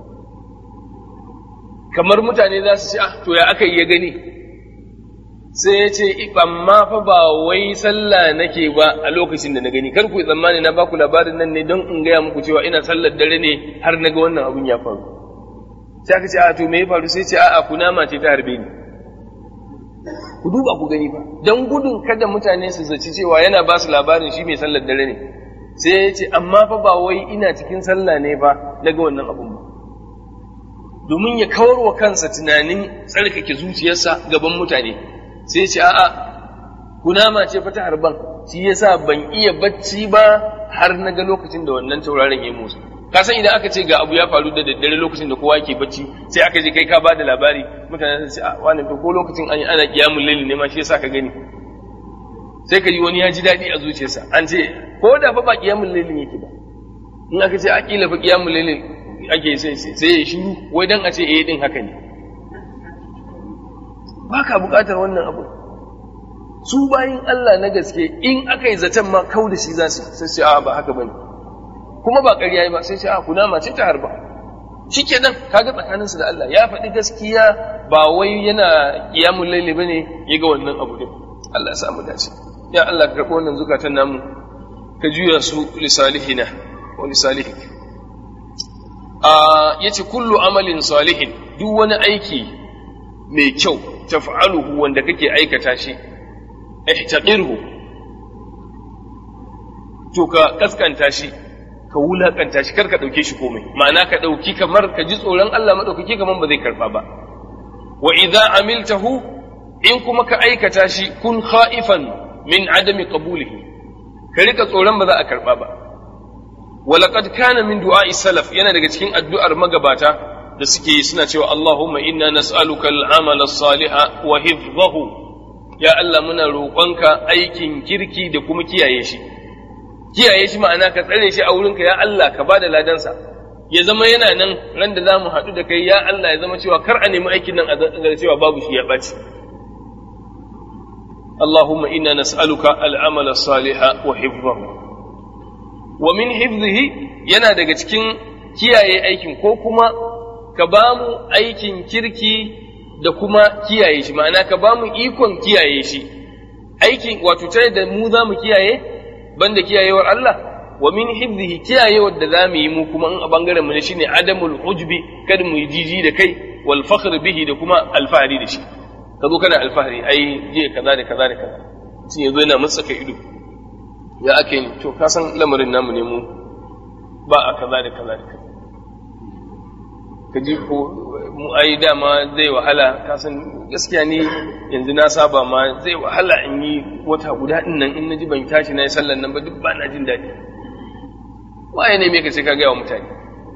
kamar mutane za su ce ah to ya aka yi ya gani sai ya ce amma fa ba wai sallah nake ba a lokacin da na gani kar ku tsammani na baku labarin nan ne don in gaya muku cewa ina sallar dare ne har na ga wannan abun ya faru sai aka ce a to me ya faru sai ce a'a kunama ce ta harbe ni ku duba ku gani fa dan gudun kada mutane su zaci cewa yana ba su labarin shi mai sallar dare ne sai ya ce amma fa ba wai ina cikin sallah ne ba na ga wannan abun ba domin ya kawar wa kansa tunanin tsarkake zuciyarsa gaban mutane sai ya ce a'a kunama ce fa ta harban shi yasa ban iya bacci ba har na ga lokacin da wannan tauraron ya musu ka san idan aka ce ga abu ya faru da daddare lokacin da kowa ke bacci sai aka je kai ka bada labari mutane sun ce a wani to ko lokacin an yi ana kiyamul laili ne ma shi yasa ka gani sai ka ji wani ya ji daɗi a zuciyarsa an ce ko da fa ba kiyamul laili yake ba in aka ce akila fa kiyamul laili ake sai sai ya shiru wai dan a ce eh din haka ne baka buƙatar wannan abu su bayin Allah na gaske in aka yi zaton ma kau da shi za su sai ce a ba haka bane kuma ba ƙarya ba sai ce a kunama ce ta harba shike nan kaga tsakanin su da Allah ya faɗi gaskiya ba wai yana qiyamul layli bane ya ga wannan abu din Allah ya samu dace ya Allah ka karɓo wannan zukatan namu ka juya su li salihina wa li salihik a yace kullu amalin salihin duk wani aiki mai kyau taf'aluhu wanda kake aikata shi ihtaqirhu to ka kaskanta shi ka wulakanta shi kar ka dauke shi komai ma'ana ka dauki kamar ka ji tsoron Allah madaukaki kamar ba zai karba ba wa idza amiltahu in kuma ka aikata shi kun khaifan min adami qabulihi ka rika tsoron ba za a karba ba walaqad kana min du'a'i salaf yana daga cikin addu'ar magabata da suke yi suna cewa Allahumma inna nas'aluka al-amala as-saliha wa hifdhahu ya Allah muna roƙonka aikin kirki da kuma kiyaye shi kiyaye shi ma'ana ka tsare shi a wurinka ya Allah ka bada ladansa ya zama yana nan ran da zamu haɗu da kai ya Allah ya zama cewa kar a nemi aikin nan a ga cewa babu shi ya ɓaci Allahumma inna nas'aluka al-amala as-saliha wa hifdhahu wa min hifdhihi yana daga cikin kiyaye aikin ko kuma ka ba mu aikin kirki da kuma kiyaye shi ma'ana ka ba mu ikon kiyaye shi aikin wato tare da mu za mu kiyaye banda kiyayewar Allah wa min hifzihi kiyayewar da za mu yi mu kuma in a bangaren mu ne shine adamul ujbi kada mu yi jiji da kai wal fakhr bihi da kuma alfahari da shi ka zo kana alfahari ai je kaza da kaza da kaza sun yazo yana mutsaka ido ya ake ni to ka san lamarin namu ne mu ba a kaza da kaza da kaza ka ji ko mu ai dama zai wahala ka san gaskiya ni yanzu na saba ma zai wahala in yi wata guda din nan in naji ban tashi na yi sallan nan ba duk ba na jin daɗi waye ne me ka sai ka gaya wa mutane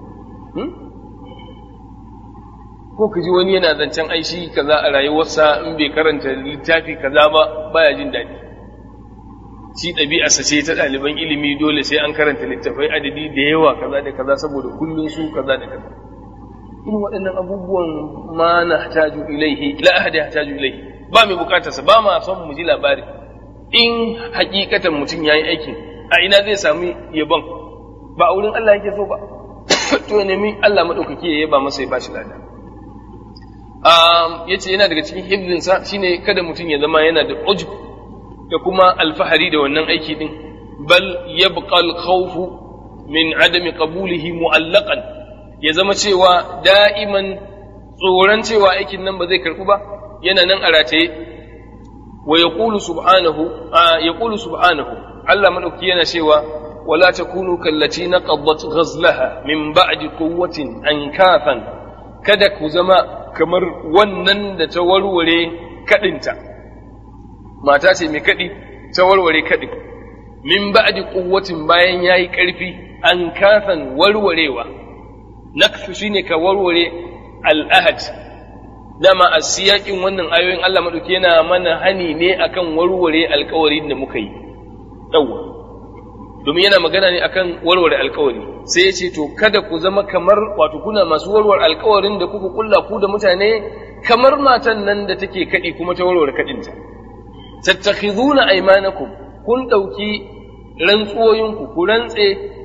ko ka ji wani yana zancen aishi kaza a rayuwarsa in bai karanta littafi kaza ba baya jin daɗi shi ɗabi'arsa ce ta ɗaliban ilimi dole sai an karanta littafai adadi da yawa kaza da kaza saboda kullum su kaza da kaza irin waɗannan abubuwan ma na hataju ilaihi la ahadi hataju ilaihi ba mai bukatarsa ba ma son mu ji labari in hakikatan mutum yayi aikin a ina zai sami yabon ba a wurin Allah yake so ba to ya nemi Allah madaukaki ya yaba masa ya bashi lada um yace yana daga cikin hibzin sa shine kada mutum ya zama yana da ujub da kuma alfahari da wannan aiki din bal yabqa al-khawf min adami qabulihi mu'allaqan ya zama cewa da'iman tsoron cewa aikin nan ba zai karɓu ba yana nan a rataye wa ya subhanahu ya subhanahu Allah maɗauki yana cewa wala takunu kallaci na qaddat ghazlaha min ba'di quwwatin ankafan kada ku zama kamar wannan da ta warware kadinta mata ce mai kadi ta warware kadin min ba'di quwwatin bayan yayi karfi an kasan warwarewa naksu shine ka warware al-ahad dama a siyakin wannan ayoyin Allah madauki yana mana hani ne akan warware alkawarin da muka yi yawwa domin yana magana ne akan warware alkawari sai ya ce to kada ku zama kamar wato kuna masu warware alkawarin da kuka kulla ku da mutane kamar matan nan da take kadi kuma ta warware kadinta tattakhiduna aymanakum kun dauki rantsuwoyinku ku rantse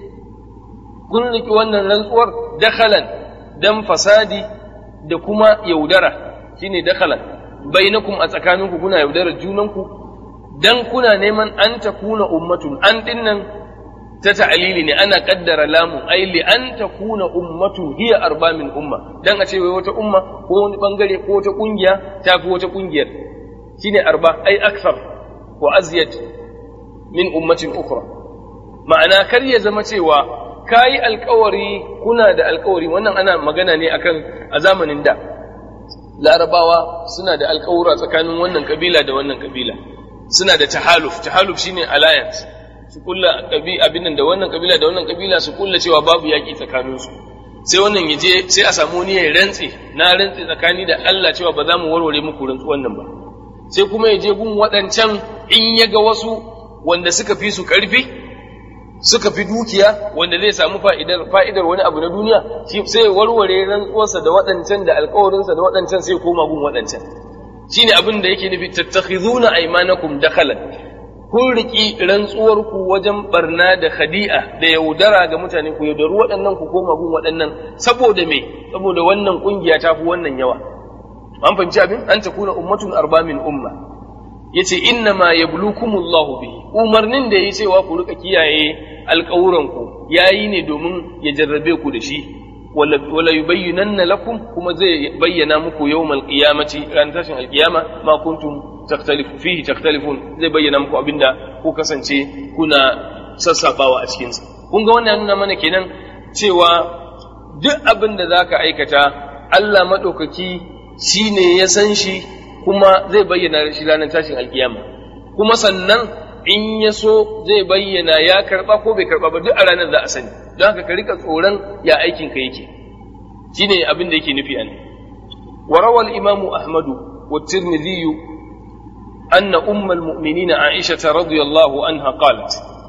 kun riki wannan rantsuwar dakhalan dan fasadi da kuma yaudara shine dakhalan bainakum a tsakaninku kuna yaudarar junanku dan kuna neman an takuna ummatun an dinnan ta ta'alili ne ana kaddara lamun ai li an takuna ummatun hiya arba min umma dan a ce wai wata umma ko wani bangare ko wata kungiya ta fi wata kungiyar shine arba ai akthar wa azyad min ummatin ukhra ma'ana kar ya zama cewa kayi alkawari kuna da alkawari wannan ana magana ne akan a zamanin da larabawa suna da alkawura tsakanin wannan kabila da wannan kabila suna da tahaluf tahaluf shine alliance su kulla abin da wannan kabila da wannan kabila su kulla cewa babu yaki tsakanin su sai wannan yaje sai a samu wani ya rantse na rantse tsakani da Allah cewa ba za mu warware muku rantsu wannan ba sai kuma ya je gun waɗancan in ya ga wasu wanda suka fi su ƙarfi suka fi dukiya wanda zai samu fa'idar fa'idar wani abu na duniya sai warware rantsuwarsa da waɗancan da alƙawarinsa da waɗancan sai koma gun waɗancan shine abin da yake nufi tattakhizuna aymanakum dakhalan kun riki rantsuwarku wajen barna da khadi'a da yaudara ga mutane ku yaudaru waɗannan ku koma gun waɗannan saboda me saboda wannan kungiya ta fi wannan yawa an fahimci abin an takuna ummatun arba min umma yace inna ma yablukumullahu bihi umarnin da yayi cewa ku rika kiyaye alƙawuran ku yayi ne domin ya jarrabe ku da shi wala yubayyinanna lakum kuma zai bayyana muku yawmal qiyamati ran tashin alqiyama ma kuntum takhtalifu fihi takhtalifun zai bayyana muku abinda ku kasance kuna sassabawa a cikin sa kun ga wannan nuna mana kenan cewa duk abin da zaka aikata Allah madaukaki shine ya san shi kuma zai bayyana shi ranar tashin alkiyama kuma sannan in ya so zai bayyana ya karba ko bai karba ba duk a ranar za a sani don haka ka rika tsoron ya aikin ka yake shine abin da yake nufi an wa rawal imam ahmad wa tirmidhi anna umm al-mu'minin aisha radhiyallahu anha qalat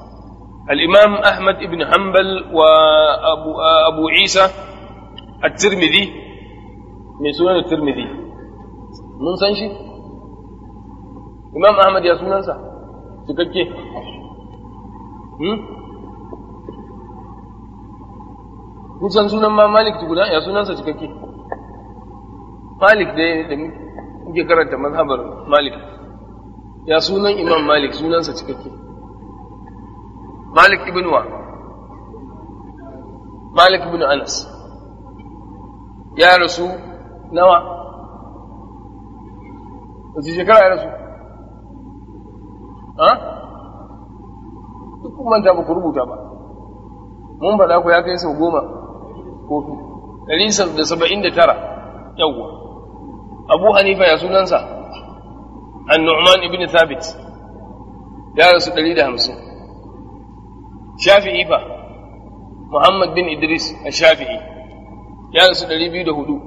الإمام أحمد بن حنبل وأبو أبو عيسى الترمذي من سنن الترمذي mun san shi imam ahmad ya sunansa cikakke kun san sunan ma malik tukuna ya sunansa cikakke malik da da muke karanta mazhabar malik ya sunan imam malik sunansa cikakke malik ibn wa malik ibn anas ya rasu nawa wace shekara ya rasu ha duk kun manta ba ku rubuta ba mun faɗa ku ya kai sau goma ko ɗari da saba'in da tara yawwa abu hanifa ya sunansa an-nu'man ibn thabit ya rasu ɗari da hamsin shafi'i fa muhammad bin idris a shafi'i ya rasu ɗari biyu da hudu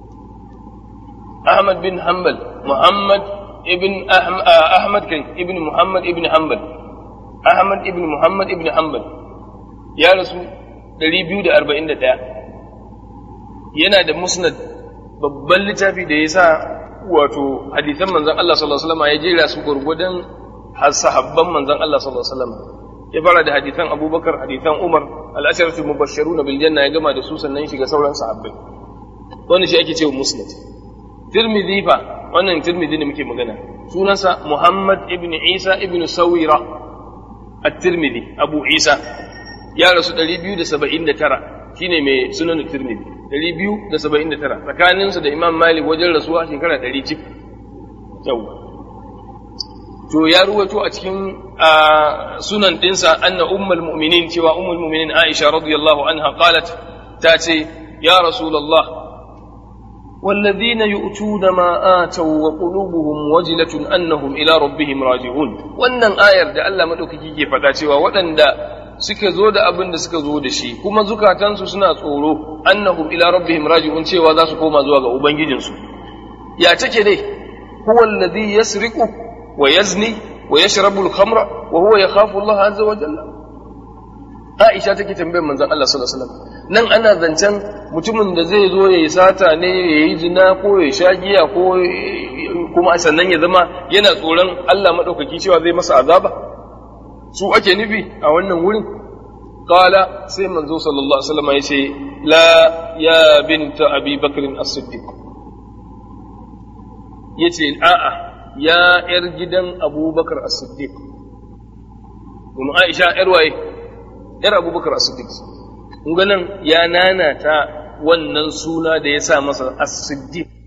ahmad bin hanbal محمد ابن أحمد كي ابن محمد ابن حنبل أحمد ابن محمد ابن حنبل يا رسول dari biyu da arba'in da ɗaya yana da musnad babban littafi da ya sa wato hadithan manzan Allah sallallahu alaihi wasallam ya jera su gurgudan sahabban manzan Allah sallallahu alaihi wasallam ya fara da hadithan Abubakar hadithan Umar al-asharatu mubashshiruna bil janna ya gama da su sannan shiga sauran sahabbai wannan shi ake cewa musnad Tirmidhi fa wannan Tirmidhi ne muke magana sunansa Muhammad ibn Isa ibn Sawira at-Tirmidhi Abu Isa ya rasu 279 shine mai sunan Tirmidhi 279 tsakaninsa da Imam Malik wajen rasuwa shekara 100 cif yawa to ya ruwato a cikin sunan dinsa anna ummul mu'minin cewa ummul mu'minin Aisha radiyallahu anha qalat ta ce ya rasulullah والذين يؤتون ما آتوا وقلوبهم وجلة أنهم إلى ربهم راجعون wannan ayar da Allah madaukaki ke faɗa cewa waɗanda suka zo da abin da suka zo da shi kuma zukatansu suna tsoro annahum ila rabbihim raji'un cewa za su koma zuwa ga ubangijinsu ya take dai huwa alladhi yasriqu wa yazni wa yashrabu al-khamra wa huwa yakhafu Allah azza wa jalla Aisha take tambayar manzon Allah sallallahu alaihi wasallam nan ana zancen mutumin da zai zo ya yi sata ne ya yi zina ko ya sha giya ko kuma sannan ya zama yana tsoron Allah maɗaukaki cewa zai masa azaba su ake nufi a wannan wurin qala sai manzo sallallahu alaihi wasallam ya ce la ya binta abi bakr as-siddiq yace a'a ya yar gidan abubakar as-siddiq kuma aisha yar waye yar abubakar as-siddiq kun ga nan ya nanata wannan suna da ya sa masa as-siddiq